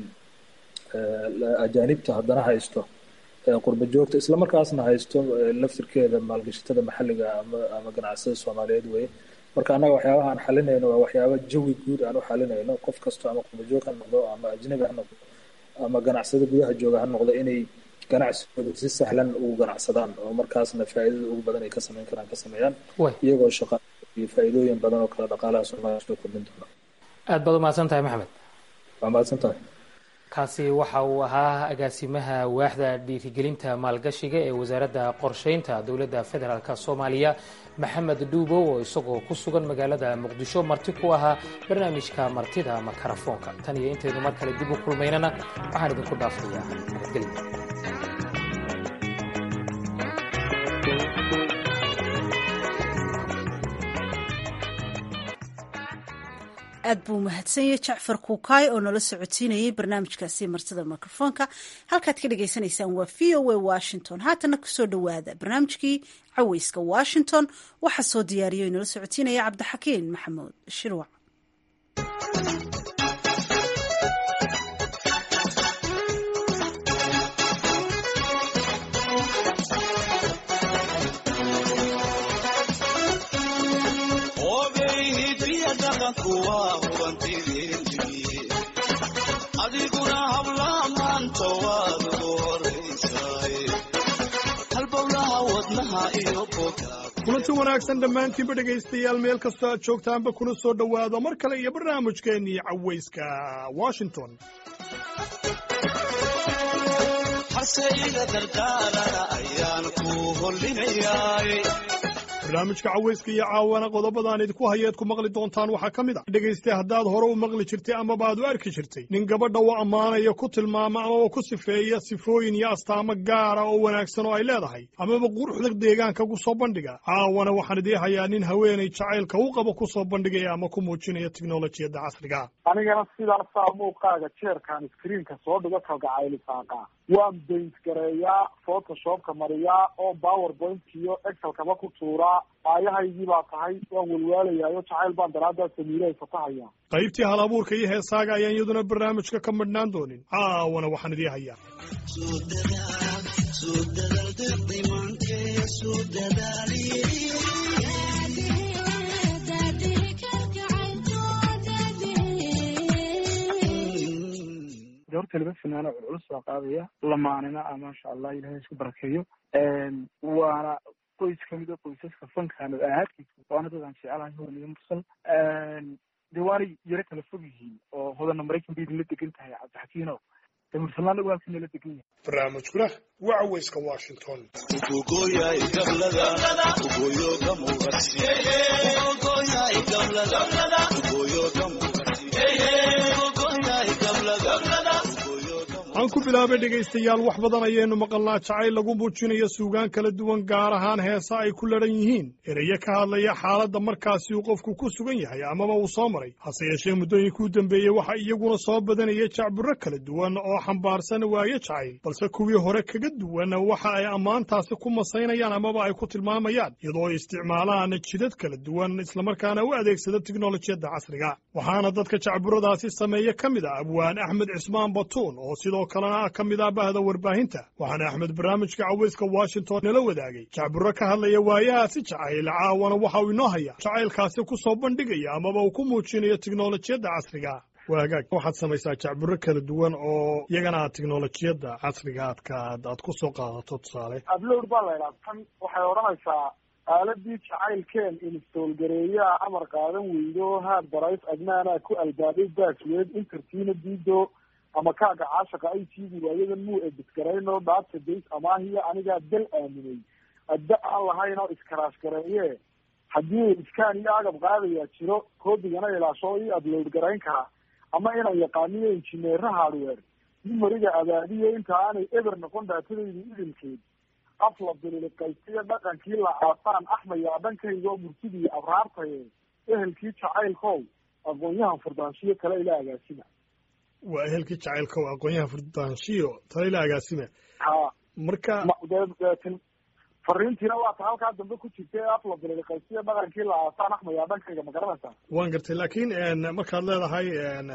ajaanibta haddana haysto qurba joogta islamarkaasna haysto laftirkeeda maalgashatada maxalliga ama ama ganacsada soomaaliyeed weye marka annaga waxyaabaha aan xalinayno waa waxyaaba jawi guud aan u xalinayno qof kasto ama qurba joog ha noqdo ama ajnabi ha noqdo ama ganacsada gudaha jooga ha noqdo inay ganacsigooda si sahlan ugu ganacsadaan oo markaasna faa'iidada ugu badan ay ka samayn karaan ka sameeyaan iyagoo shaqa iyo faa'iidooyin badan oo kale dhaqaalaha soomaaliya soo kordhin doona aad baad umahadsan tahay maxamed waa mahadsan tahay kaasi waxa uu ahaa agaasimaha waaxda dhiirigelinta maalgashiga ee wasaaradda qorsheynta dowladda federaalk soomaaliya maxamed dhuubow oo isagoo ku sugan magaalada muqdisho marti ku ahaa barnaamijka martida makarafoonka tan iyo intaynu mar kale dib u kulmaynana waxaan idinku dhaafayaa nabadgelya aad buu umahadsanyay jacfar kuukaay oo nala socodsiinayay barnaamijkaasi martida mikrofoonka halkaad ka dhagaysanaysaan waa v o a washington haatana kusoo dhowaada barnaamijkii caweyska washington waxaa soo diyaariya o nala socodsiinaya cabdixakiin maxamuud shirwac adiguna hablaha maanta waad ugu horaysaay halbowlaha wadnaha iyo boga kulanti wanaagsan dhammaantiinba dhegaystayaal meel kastoo aad joogtaanba kuna soo dhowaado mar kale iyo barnaamijkeennii cawayska washington haseyga dardaalana ayaan ku hollinayaay barnaamijka cawayska iyo caawana qodobadaan idinku hayeed ku maqli doontaan waxaa ka mid a dhegayste haddaad hore u maqli jirtay amaba aad u arki jirtay nin gabadha u ammaanaya ku tilmaama amaba ku sifeeya sifooyin iyo astaamo gaara oo wanaagsan oo ay leedahay amaba quruxda deegaanka ku soo bandhiga caawana waxaan idii hayaa nin haweenay jacaylka u qaba ku soo bandhigaya ama ku muujinaya tiknolojiyadda casriga anigana sidaasaa muuqaaga jeerkaan iskriinka soo dhigo kalgacaylisaaqa waan baint gareeyaa photoshopka mariyaa oo powerpoint iyo excelkaba ku tuuraa aayahaygii baa tahay waan walwaalayaayo jacayl baan daraaddaa samiilahay fatahaya qaybtii hal abuurka iyo heesaaga ayaan iyaduna barnaamijka ka madhnaan doonin caawana waxaan idii hayaa horta laba finaano culculus baa qaadaya lamaanina ah maasha allah ilahay isku barakeeyo waana qoys kamid a qoysaska fankaan ahaadkiisa waana dad aan jecelahay hodan iyo mursal de waanay yaro kala fog yihiin oo hodana maraykan bay idinla degan tahay cabdixakiino mursalaana waa ku nala degan yahay barnaamijkuna waa caweyska washington Ugogoyay gablada, ugoyo gamugati. Ugogoyay gablada, ugoyo gamugati. Ugogoyay gablada, ugoyo gamugati. aan ku bilaabay dhegaystayaal wax badan ayaynu maqalnaa jacayl lagu muujinayo suugaan kala duwan gaar ahaan heesa ay ku ladhan yihiin erayo ka hadlaya xaaladda markaasi uu qofku ku sugan yahay amaba uu soo maray hase yeeshee muddooyinkii u dambeeyey waxaa iyaguna soo badanaya jacburro kala duwan oo xambaarsan waayo jacayl balse kuwii hore kaga duwan waxa ay ammaantaasi ku masaynayaan amaba ay ku tilmaamayaan iyadoo ay isticmaalaan jidad kala duwan islamarkaana u adeegsada tiknolojiyadda casriga waxaana dadka jacburadaasi sameeya ka mid ah abwaan axmed cismaan batuun oo sidoo kalena ka mid ah bahda warbaahinta waxaana axmed barnaamijka caweyska washington nala wadaagay jacburro ka hadlaya waayahaasi jacayl caawana waxa uu inoo haya jacaylkaasi ku soo bandhigaya amaba uu ku muujinayo tiknolojiyadda casriga waa hagaag waxaad samaysaa jacburro kala duwan oo iyagana aad tiknolojiyadda casriga aadka aad ku soo qaadato tusaale ablowd baa la idhaha tan waxay odhanaysaa aaladii jacaylkeen install gareeyaa amar qaadan weydo haad barays agnaanaa ku albaabay baasweed intertiina diido ama kaaga caashaqa ay tiidi waayadan muu ebisgarayno dhaabta days amaahiya anigaa dal aaminay adda aan lahayn oo iskaraash gareeye haddii iskaan iyo agab qaadayaa jiro koodigana ilaasho ii upload garayn karaa ama inaan yaqaaniyo injineera hardware numeriga abaadiyo inta aanay eber noqon daatadayda idilkeed afla bililiqaysiyo dhaqankii la aasaan axmayaa dhankayga oo murtidii abraartaye ehelkii jacaylkow aqoon-yahan furdaanshiyo kale ila agaasima waa ehelkii jacaylka oo aqoon-yaha furdaanshiyo talayla agaasime ha marka deetin fariintiina waa ta halkaa dambe ku jirta ee afla bililiqaysiyo dhaqankii la aasaan axmayaa dhankayga ma garanaysaa waan gartay laakiin markaad leedahay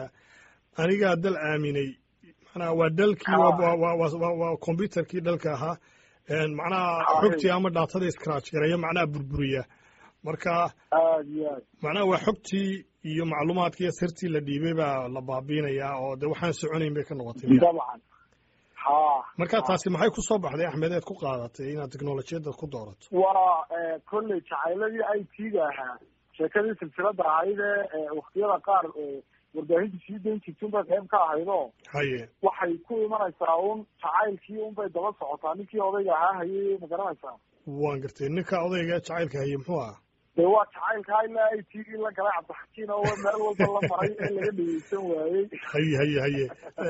anigaa dal aaminay macnaha waa dalkii waa combyuterkii dalka ahaa macnaha xogtii ama dhaatada scratch gareeya macnaha burburiya marka aad iyo aad macnaha waa xogtii iyo macluumaadkii sirtii la dhiibay baa la baabiinayaa oo de waxaan soconayn bay ka noqotay dabcan ha marka taasi maxay ku soo baxday axmed eed ku qaadatay inaad teknolojiyadda ku doorato waa kolley jacayladii i t-ga ahaa sheekadii silsilada ahayd ee waktiyada qaar warbaahinta sii dayn jirta unbay qayb ka ahaydoo haye waxay ku imanaysaa un jacaylkii unbay daba socotaa ninkii odayga ahaa hayay ma garanaysaa waan gartay ninka odayga jacaylka haye muxuu ahaa dee waa jacaylkaa ilaa i t-gii la galay cabdixakiin oo meel walba la maray ee laga dhegeysan waayey haye haye haye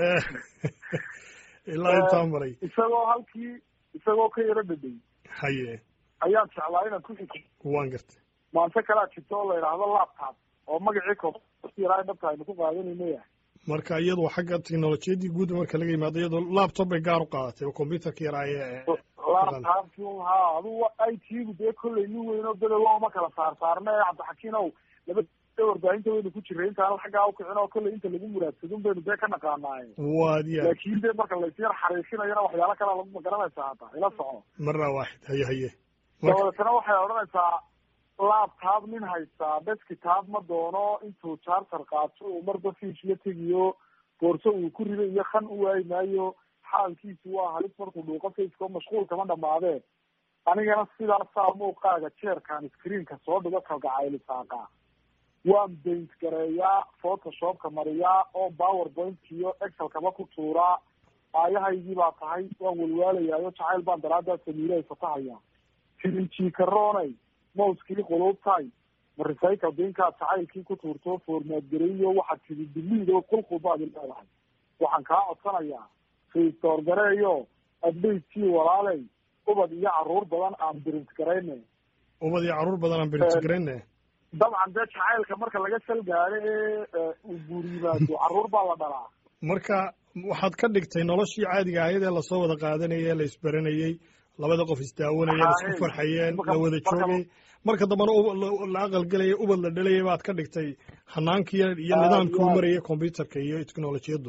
ilaa intaa maray isagoo halkii isagoo ka yaro dhadhay haye ayaan jeclaa inaan ku xiki waan gartay maante kalea jirta oo la yidhaahdo laptop oo magacii koyara dhabta aynu ku qaadanayno yahay marka iyadoo xagga teknolojiyaddii guud marka laga yimaado iyadoo laptop bay gaar u qaadatay oo combyuterka yaraaye laptopki ha adugu i t-gu dee kolley nin weyn oo bedow ma kala saar saarna ee cabdixakiin ow laba warbaahinta waynu ku jiray intaan xaggaa ukicin oo kolley inta lagu muraadsadun baynu dee ka naqaanaaye waad ya laakiin dee marka laysyar xariisinayana waxyaalo kalea lagu magaranaysaa hata ila soco marna waaxid haye haye dabadeetana waxay odhanaysaa laptop nin haystaa deskitop ma doono intuu charter qaato uu marba fiis la tegiyo boorso uu ku rido iyo kan u waayi maayo xaalkiisu waa halis markuu dhuuqo faceko mashquul kama dhamaadee anigana sidaasaa muuqaaga jeerkaan screenka soo dhigo kalgacaylisaaqa waan baint gareeyaa photoshopka mariyaa oo powerpointka iyo excelkaba ku tuuraa aayahaygii baa tahay waan walwaalayaayo jacayl baan daraadaa samiilahay fatahaya tirinjikaroonay mouskii quluubtay ma recycle binkaad jacaylkii ku tuurto formaad gareeyo waxaad tidi diliid oo qulqul baad leedahay waxaan kaa codsanayaa restore gareeyo adbayskii walaaley ubad iyo caruur badan aan birint garayne ubad iyo caruur badan aan birint garayne dabcan dee jacaylka marka laga salgaado ee uu guur yimaado caruur baa la dhalaa marka waxaad ka dhigtay noloshii caadiga ahayd ee lasoo wada qaadanayay ee la isbaranayay labada qof isdaawanaya la isku farxayeen la wada joogay marka dambena la aqalgelaya ubad la dhalaya baad ka dhigtay hanaankii iyo nidaamkii u maraya combyuterka iyo technolojiyaddu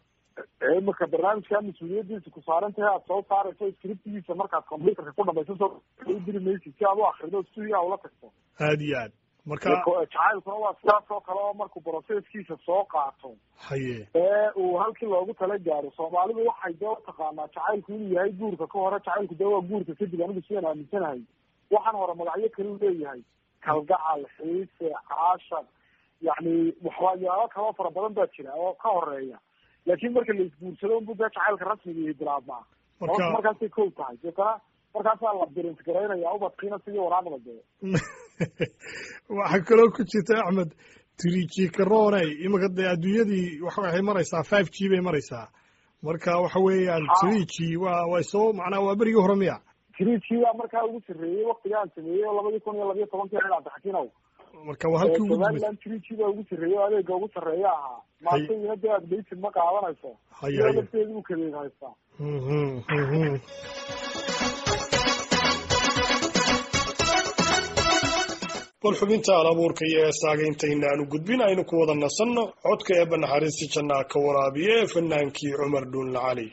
marka barnaamijkaa mas-uuliyadiisa ku saaran tahay aad soo saarayso scriptigiisa markaad combyuterka ku dhamayso soo diri maysid si aad u akrido studia ula tagto aada iyo aad marka jacaylkuna waa sidaas oo kale oo markuu processkiisa soo qaato haye ee uu halkii loogu tala gaaro soomaalidu waxay dee utaqaanaa jacaylku inuu yahay guurka ka hore jacaylku dee waa guurka kadib anigu sidaan aaminsanahay waxaan hore magacyo kale u leeyahay kalgacal xiise caashar yacni waxyaalo kaloo fara badan baa jira oo ka horeeya laakiin marka la isguursado unbu dee jacaylka rasmiga iyo bilaabmaa Marka- markaasay kow tahay deetana markaasaa la birint garaynaya ubadkiina sidii waraaqda dee waxaa kaloo ku jirta axmed three g karooney iminka dee adduunyadii waxa waxay maraysaa five g bay maraysaa marka waxa weeyaan three g waa way soo macnaa waa berigii hore miya three g baa markaa ugu sarreeyey waktigaan sameeyey oo labadii kun iyo labiyo tobankii ahayd cabdixakiinow marka waa halkii ugu dambeysay somaliland three g baa ugu sarreeyey oo adeega ugu sarreeya ahaa maantayina dee updated ma qaadanayso Haya, iyadoo haya. lafteedu u kadeed haystaa Mhm, mhm. bal xubinta alabuurka iyo heesaaga intayna aanu gudbin aynu ku wada nasanno codka eebba naxariista jannaa ka waraabiya ee fanaankii cumar dhuunla cali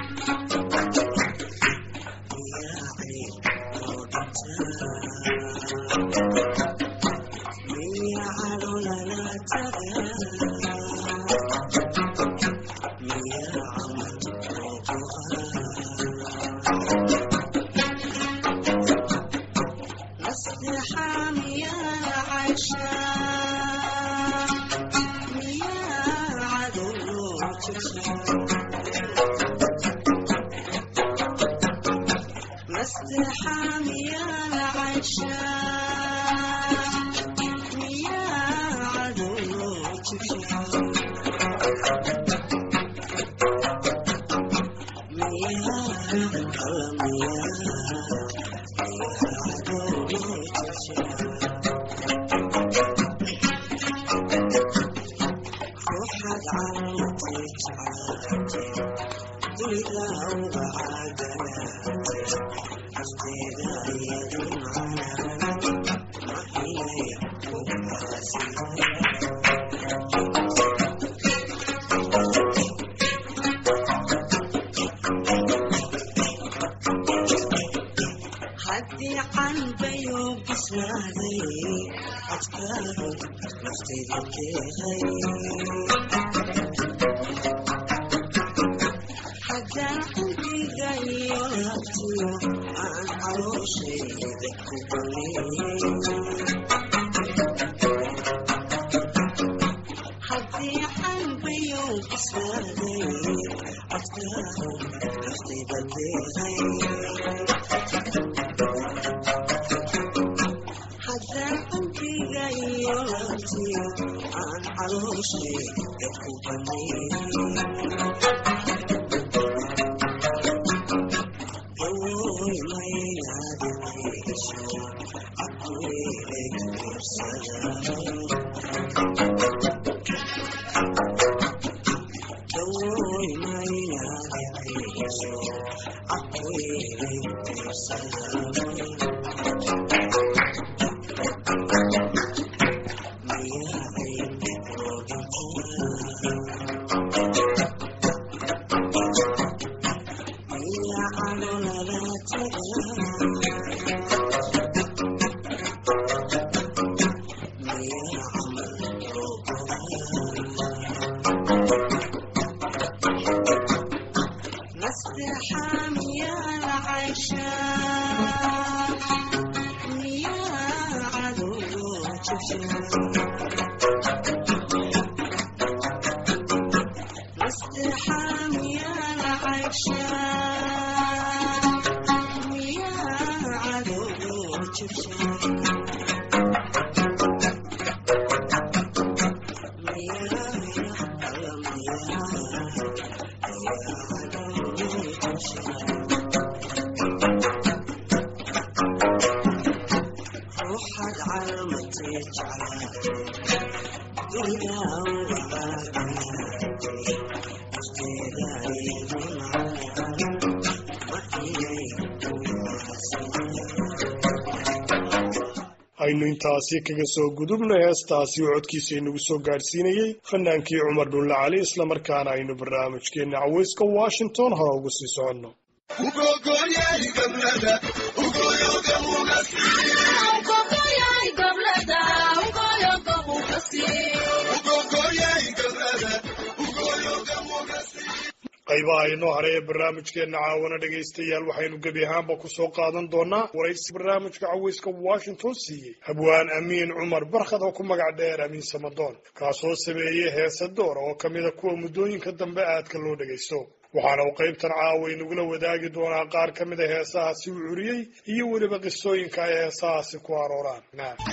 aynu intaasi kaga soo gudubno heestaasi oo codkiisa inagu soo gaadhsiinayey fanaankii cumar dhulle cali islamarkaana aynu barnaamijkeenna caweyska washington hore ugu sii soconno qaybaha inoo haray ee barnaamijkeenna caawana dhegaystayaal waxaynu gebi ahaanba kusoo qaadan doonaa waraysi barnaamijka caweyska washington siiyey habwaan amiin cumar barkhad oo ku magac dheer amiin samadoon kaasoo sameeyey heesa doora oo kamida kuwa muddooyinka dambe aadka loo dhagaysto waxaana uu qaybtan caawa inagula wadaagi doonaa qaar ka mid a heesahaasi uu curiyey iyo weliba qisooyinka ay heesahaasi ku arooraan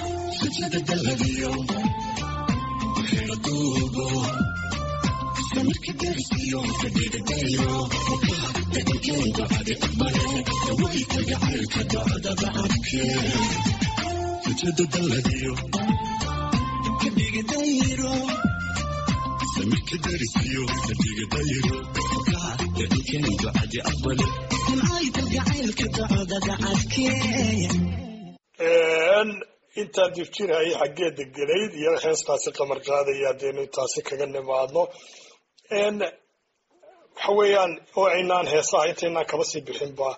intaan difjirhayay xaggeeda gelayd iyo heestaasi qamar qaadaya hadeenu intaasi kaga nimaadno waxa weeyaan oo aynaan heesaha intaynaan kaba sii bixinba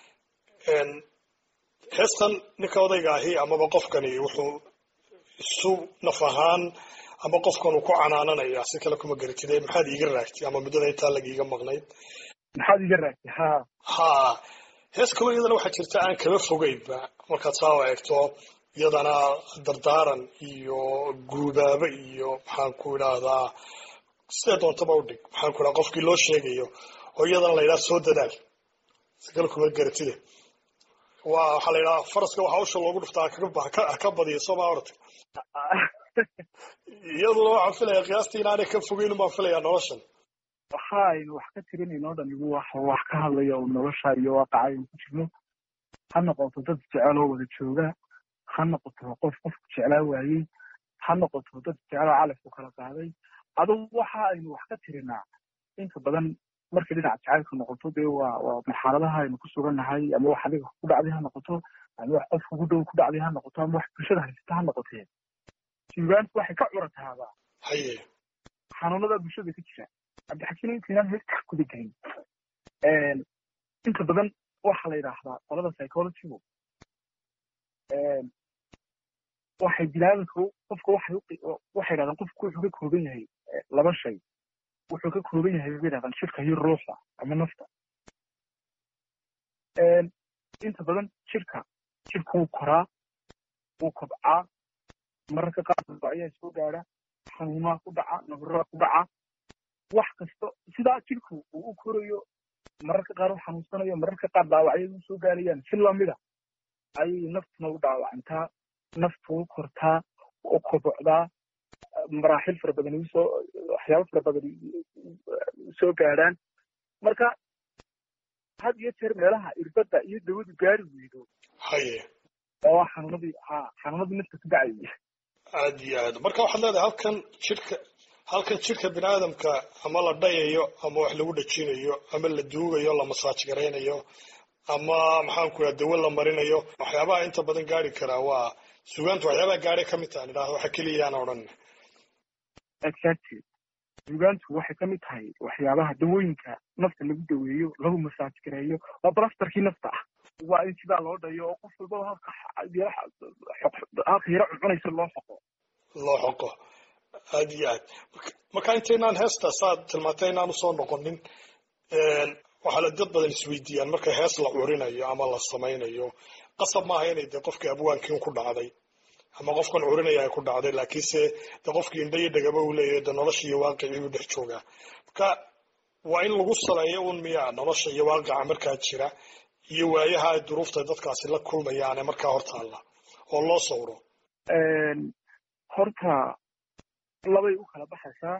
heestan ninka odayga ahi amaba qofkani wuxuu isu naf ahaan ama qofkan uu ku canaananaya si kale kuma garatide maxaad iiga raagtay ama muddada intaa lagiiga maqnayd maxaad iga raagtay ha ha hees kaloo iyadana waxaa jirta aan kaba fogeynba markaad saa eegto iyadana dardaaran iyo guubaabo iyo maxaan ku idhaahdaa sidee doontaba udhig maxaan ku idhaha qofkii loo sheegayo oo iyadana la yidhaha soo dadaal si kale kuma garatide waa waxaa la yidhaha faraska waxaa usha loogu dhuftaa haka badiya sooma orta iyaduna waxaan filaya qiyaastii inaanay ka fogeyn baan filayaa noloshan waxa aynu wax ka tirinayno o dhan igu wax wax ka hadlaya oo nolosha iyo waaqaca aynu ku jirno ha noqoto dad jecel oo wada jooga ha noqoto qof qofku jeclaa waayey ha noqoto dad jecloo calafku kala qaaday adugu waxa aynu wax ka tirinaa inta badan markay dhinaca jacaylka noqoto dee waa waa marxaladaha aynu ku sugannahay ama wax adiga ku dhacday ha noqoto ama wax qof kugu dhow ku dhacday ha noqoto ama wax bulshada haysata ha noqotee suugaantu waxay ka curataaba haye xanuunada bulshada ka jira cabdixakiin intaynaan heesta kuda gelin inta badan waxa la yidhaahdaa qolada psychologygu waxay bilaabinka qofka waxay waxay yidhahdaan qofku wuxuu ka kooban yahay laba shay wuxuu ka kooban yahay bay yidhahdaan jirka iyo ruuxda ama nafta inta badan jirka jirka wuu koraa wuu kobcaa mararka qaar ayaa soo gaadha xanuunaha ku dhaca nabaraa ku dhaca wax kasta sidaa jirku uu u korayo mararka qaar u xanuunsanayo mararka qaar dhaawacyadu soo gaarayaan si lamida ayay naftuna u dhaawacantaa naftu u kortaa u kobocdaa maraaxil fara badan usoo waxyaabo fara badan soo gaadhaan marka had iyo jeer meelaha irbadda iyo dawadu gaari weydo haye oo xanuunadii ha xanuunadii nafta ku dhacayay aad iyo aad marka waxaad leedahay halkan jirka halkan jirka bini aadamka ama la dhayayo ama wax lagu dhajinayo ama la duugayo la masaaj garaynayo ama maxaan ku idhaha dawo la marinayo waxyaabaha inta badan gaari karaa waa sugaanta waxyaabaha gaadhay ka mid tahan idhahda waxa keliyaan odhan exactly sugaantu waxay ka mid tahay waxyaabaha dawooyinka nafta lagu daweeyo lagu masaaj gareeyo waa blastarkii nafta ah waa in sidaa loo dhayo oo qof walbaba halka halka yaro cuncunaysa loo xoqo loo xoqo aad iyo aad marka intaynaan heesta saad tilmaantay inaan usoo noqonin waxaa la dad badan isweydiiyaan marka hees la curinayo ama la samaynayo qasab maaha inay dee qofkii abwaankiin ku dhacday ama qofkan curinaya ay ku dhacday laakiinse de qofkii indha iyo dhagaba uu leeyahay de nolosha iyo waaqicii uu dhex joogaa marka waa in lagu saleeyo un miyaa nolosha iyo waaqica markaa jira iyo waayaha ay duruufta dadkaasi la kulmayaane markaa hortaalla oo loo sawro horta labay u kala baxaysaa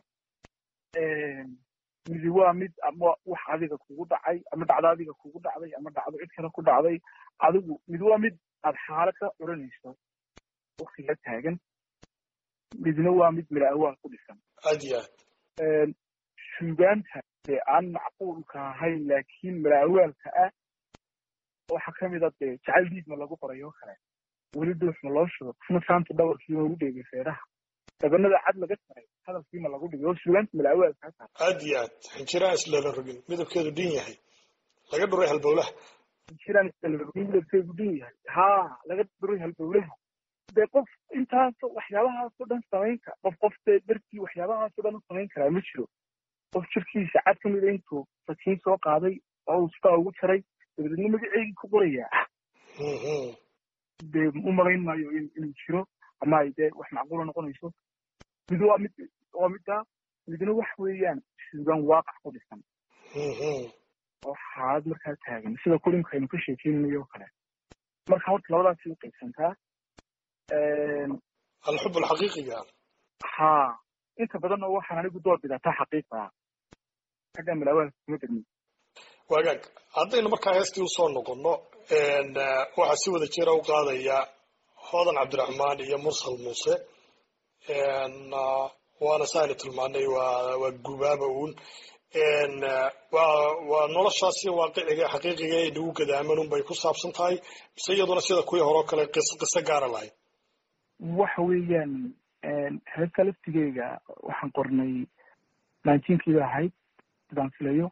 midi waa mid ama wax adiga kugu dhacay ama dhacdo adiga kugu dhacday ama dhacdo cid kale ku dhacday adigu mid waa mid aad xaalad ka curanayso waktiga taagan midna waa mid mila awaal ku dhisan aad iyo aad suugaanta dee aan macquulka ahayn laakiin mila awaalka ah waxaa kamid a dee jacayl diidma lagu qorayo kale weli duuxma loo shugo qofna saanta dhawarkiima ugu dheegay feeraha dabanada cad laga taray hadalkiima lagu dhigay oo suugaanta mila awaalka taa aad iyo aad xinjiraan islala rogin midabkeedu dhin yahay laga dhuray halbowlaha xinjiraan islala rogin midabkeedu dhin yahay haa laga dhuray halbowlaha dee qof intaas waxyaabahaasoo dhan samayn kara qof qof dee dartii waxyaabahaasoo dhan u samayn karaa ma jiro qof jirkiisa cad ka mida intuu fatiin soo qaaday oo uu sidaa ugu jaray dabadeedna magaceygii ku qorayaa dee u malayn maayo inuu jiro ama ay dee wax macquula noqonayso mid waa mid waa middaa midna wax weeyaan suugaan waaqac ku dhisan oo xaalad markaa taagan sida kulimka aynu ka sheekeynayo oo kale marka horta labadaasi u qaybsantaa alxub alxaqiiqiga ha inta badanna waxaan anigu door bidataa xaqiiqa xagga malaawaalka kuma degmi wagaag haddaynu markaa heestii usoo noqono waxaa si wada jira u qaadaya hodan cabdiraxmaan iyo mursal muuse waana sa aynu tilmaanay waa waa gubaaba uun waa waa noloshaasi waaqiciga xaqiiqiga ee nagu gadaaman un bay ku saabsan tahay mise iyaduna sida kuwii hore oo kale qiso qiso gaara lahayd waxa weeyaan heesta laftigeyga waxaan qornay nineteenkii ba ahayd sidaan filayo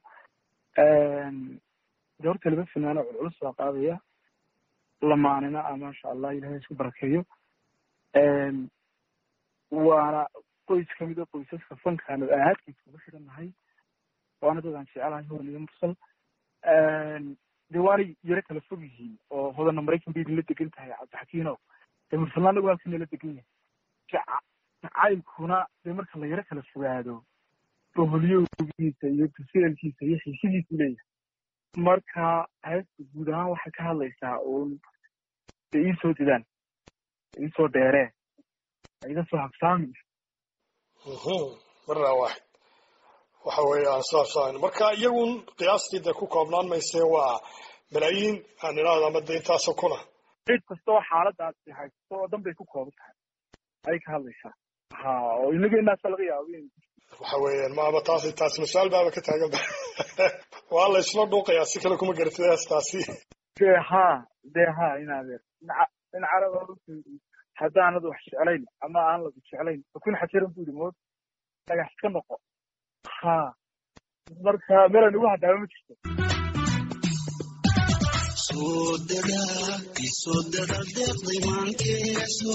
de horta laba finaano culculus baa qaadaya lamaanina a maasha allah ilahay isku barakeeyo waana qoys kamid a qoysaska fankaan oo ahaadkiisa ugu xiran nahay waana dadaan jecelahay hodan iyo mursal de waanay yaro kala fog yihiin oo hodanna maraykan bay idinla degan tahay cabdixakiino dee mursalna anagu halkan la degan yahay jacaylkuna dee marka la yaro kala fogaado boholyowgiisa iyo tuseelkiisa iyo xiisidiisu leeyahay marka heesta guud ahaan waxay ka hadlaysaa uun de iisoo didaan iisoo dheeree iga soo habsaami marnaa waaxid waxa weeyaan saasaan marka iyagun qiyaastii dee ku koobnaan maysee waa malaayiin aan idhaahdo ama de intaasoo kuna cid kastoo xaaladaasi haysto oo dhan bay ku kooban tahay ayay ka hadlaysaa ha oo inageenaasa laga yaaba in waxa weeyaan maaba taasi taasi mas-aal baaba ka taagan ba waa la isla dhuuqayaa si kale kuma garatid heestaasi dee ha dee ha inaadeer dhinaca dhinacana haddaanad wax jeclayn ama aan lagu jeclayn fakun xajiran bu yidhi mood dhagax iska noqo ha marka meelan ugu hadhaaba ma jirto soo dadaa isoo dada deeqday maankee soo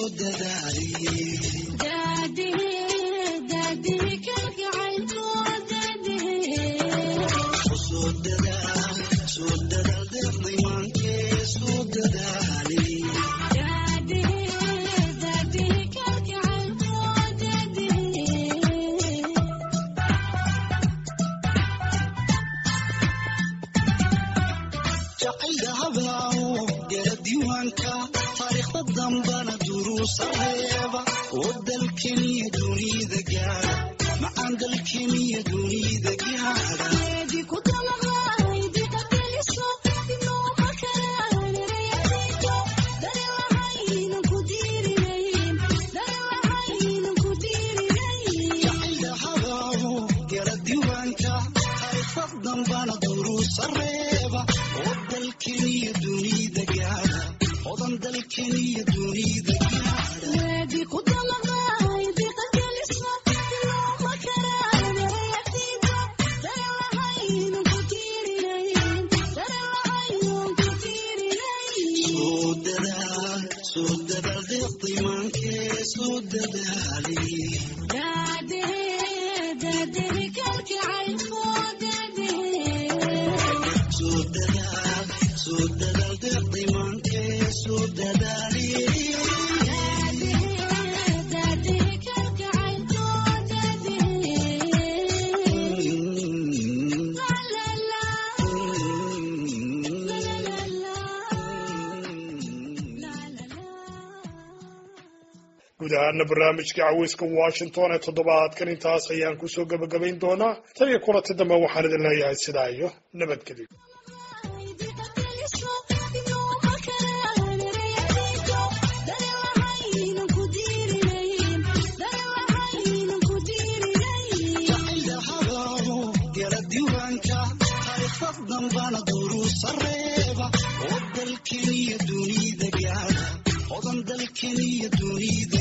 taariikhda dambana duruusareeba oo dalkeniyo dunida gaara macaan dalkeniyo dunida gaara dambana duruusareeba oo dalkeniyo dunida gaara odan dalkeniyo dunida soo dadaal deeqday maankee soo soo dadaal deeqday maankee soo dadaali guud ahaana barnaamijka caweyska washington ee toddobaadkan intaas ayaan kusoo gebagabayn doonaa tan iyo kulanti dambe waxaan idin leeyahay sidaa iyo nabadgelyo dambana duruusareeba oo dalkeniyo dunida gaara odan dalkeniyo dunida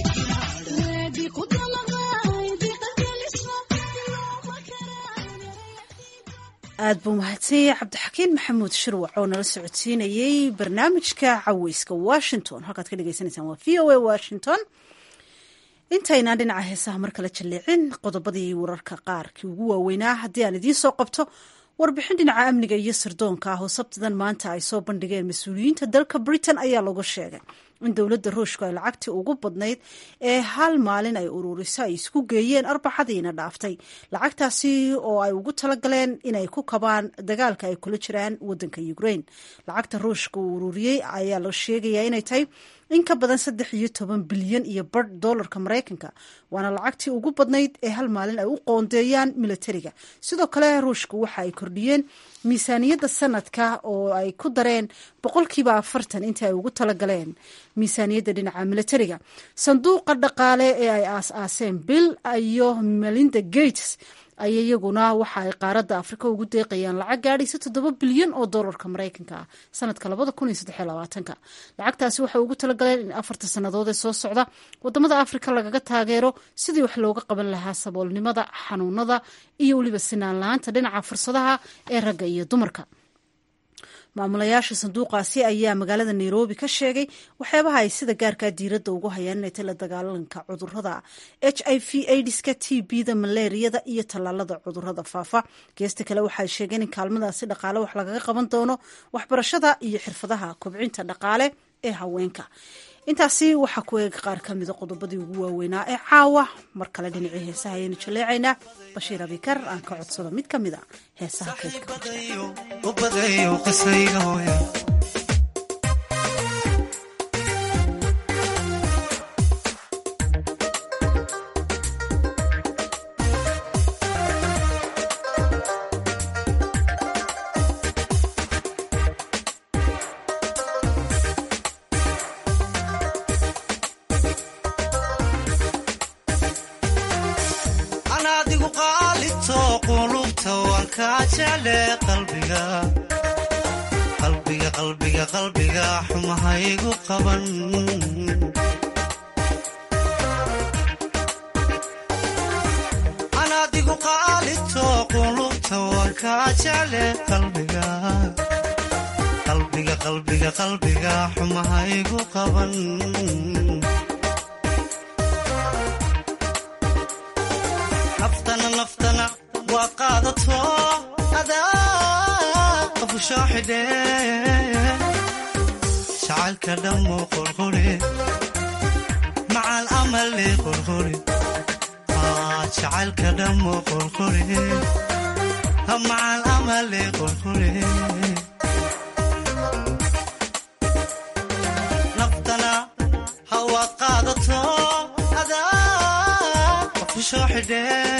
aad buu mahadsanyay cabdixakiin maxamuud shirwac oo nala socodsiinayey barnaamijka caweyska washington halkaad ka dhegeysaneysaan waa v o a washington intaynaan dhinaca heesaha mar kale jalleecin qodobadii wararka qaarkii ugu waaweynaa haddii aan idiin soo qabto warbixin dhinaca amniga iyo sirdoonka ah oo sabtidan maanta ay soo bandhigeen mas-uuliyiinta dalka britain ayaa lagu sheegay in dowladda ruushku ay lacagtii ugu badnayd ee hal maalin ay ururiso ay isku geeyeen arbacadiina dhaaftay lacagtaasi oo ay ugu talagaleen inay ku kabaan dagaalka ay kula jiraan wadanka ukraine lacagta ruushka uu ururiyey ayaa la sheegayaa inay tahay in ka badan saddex iyo toban bilyan iyo bar doolarka maraykanka waana lacagtii ugu badnayd ee hal maalin ay u qoondeeyaan militariga sidoo kale ruushka waxa ay kordhiyeen miisaaniyadda sanadka oo ay ku dareen boqolkiiba afartan intii ay ugu talagaleen miisaaniyadda dhinaca militariga sanduuqa dhaqaale ee ay aas-aaseen bill iyo melinda gates ay iyaguna waxa ay qaaradda afrika ugu deeqayaan lacag gaadhaysa toddoba bilyan oo doolarka maraykanka ah sanadka labada kun iyo saddex iyo labaatanka lacagtaasi waxay ugu talagaleen in afarta sannadood ee soo socda wadamada afrika lagaga taageero sidii wax looga qaban lahaa saboolnimada xanuunada iyo weliba sinaan la-aanta dhinaca fursadaha ee ragga iyo dumarka maamulayaasha sanduuqaasi ayaa magaalada nairobi ka sheegay waxyaabaha ay sida gaarkaa diiradda ugu hayaan inay tay la dagaalanka cudurada h i v aidiska t b-da malaariyada iyo tallaalada cudurada faafa geesta kale waxay sheegeen in kaalmadaasi dhaqaale wax lagaga qaban doono waxbarashada iyo xirfadaha kobcinta dhaqaale ee haweenka intaasi waxaa ku eega qaar ka mida qodobadii ugu waaweynaa ee caawa mar kale dhinacii heesaha ayaynu jaleecaynaa bashiir abikar aan ka codsado mid ka mid a heesaha keedka qalbiga qalbiga qalbiga xumahaygu qaban anaadigu qaalito qulubta waan kaa jecle qalbiga qalbiga qalbiga qalbiga xumahaygu qaban naftana naftana waa qaadato shacalka dhammo qorqore macal amale qorqore shacalka dhammo qorqore macal amale qorqore naftana hawaad qaadato adaa qofusoo xidhe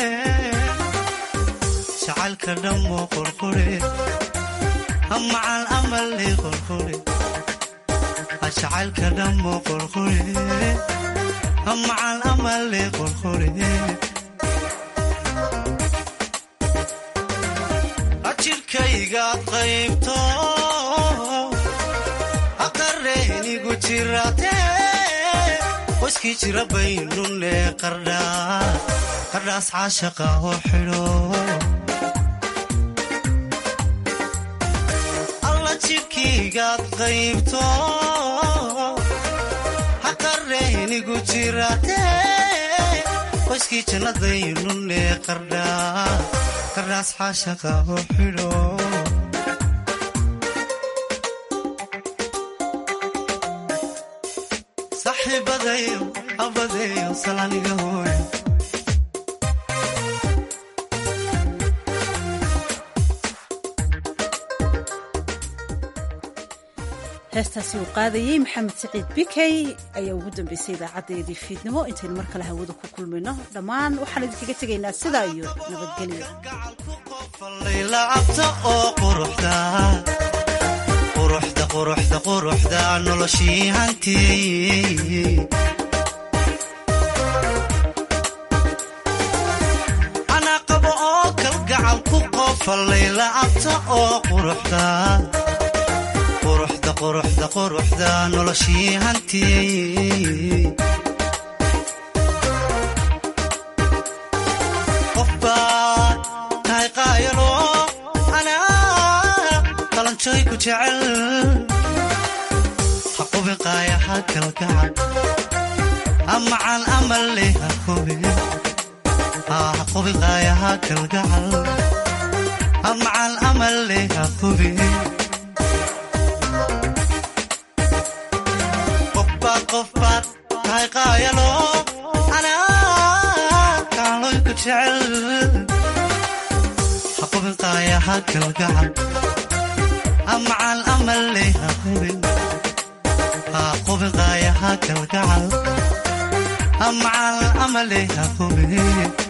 shacalka dhammo qorqore macal amale qorqore shacalka dhammo qorqore macal amale qorqore jirkaygaad qaybto aqareenigu jirate waskii jira baynune qardhaas caashaqa oo xidho jidhkaygaad qaybto haqareynigu jirate qoyskii jannadaynune qardhaas xaashaqa oo xidho saxiibadayo abadeyo salaniga hooy heestaasi uu qaadayey maxamed saciid bikey ayaa ugu dambeysay idaacadeedii fiidnimo intaynu mar kale hawada ku kulmayno dhammaan waxaan idinkaga tegaynaa sidaa iyo nabadgelyo quruxda quruxda noloshii hantiyey anaa qabo oo kalgacal ku qofallay la'abta oo quruxda quruxda quruxda quruxda noloshii hantiyey qof baa tahay qaayalo anaa qalanjooy ku jecel ha qubin qaaya ha kalgacal amacan amale ha qubin ha qubin qaayaha kalgacal amacan amale ha qubin qofbaad qofbaad tahay qaayalo anaa kaaloyku jecel ha qubin qaayaha kalgacal amacan amale ha qubin ha qubin qaayaha kalgacal amacan amale ha qubin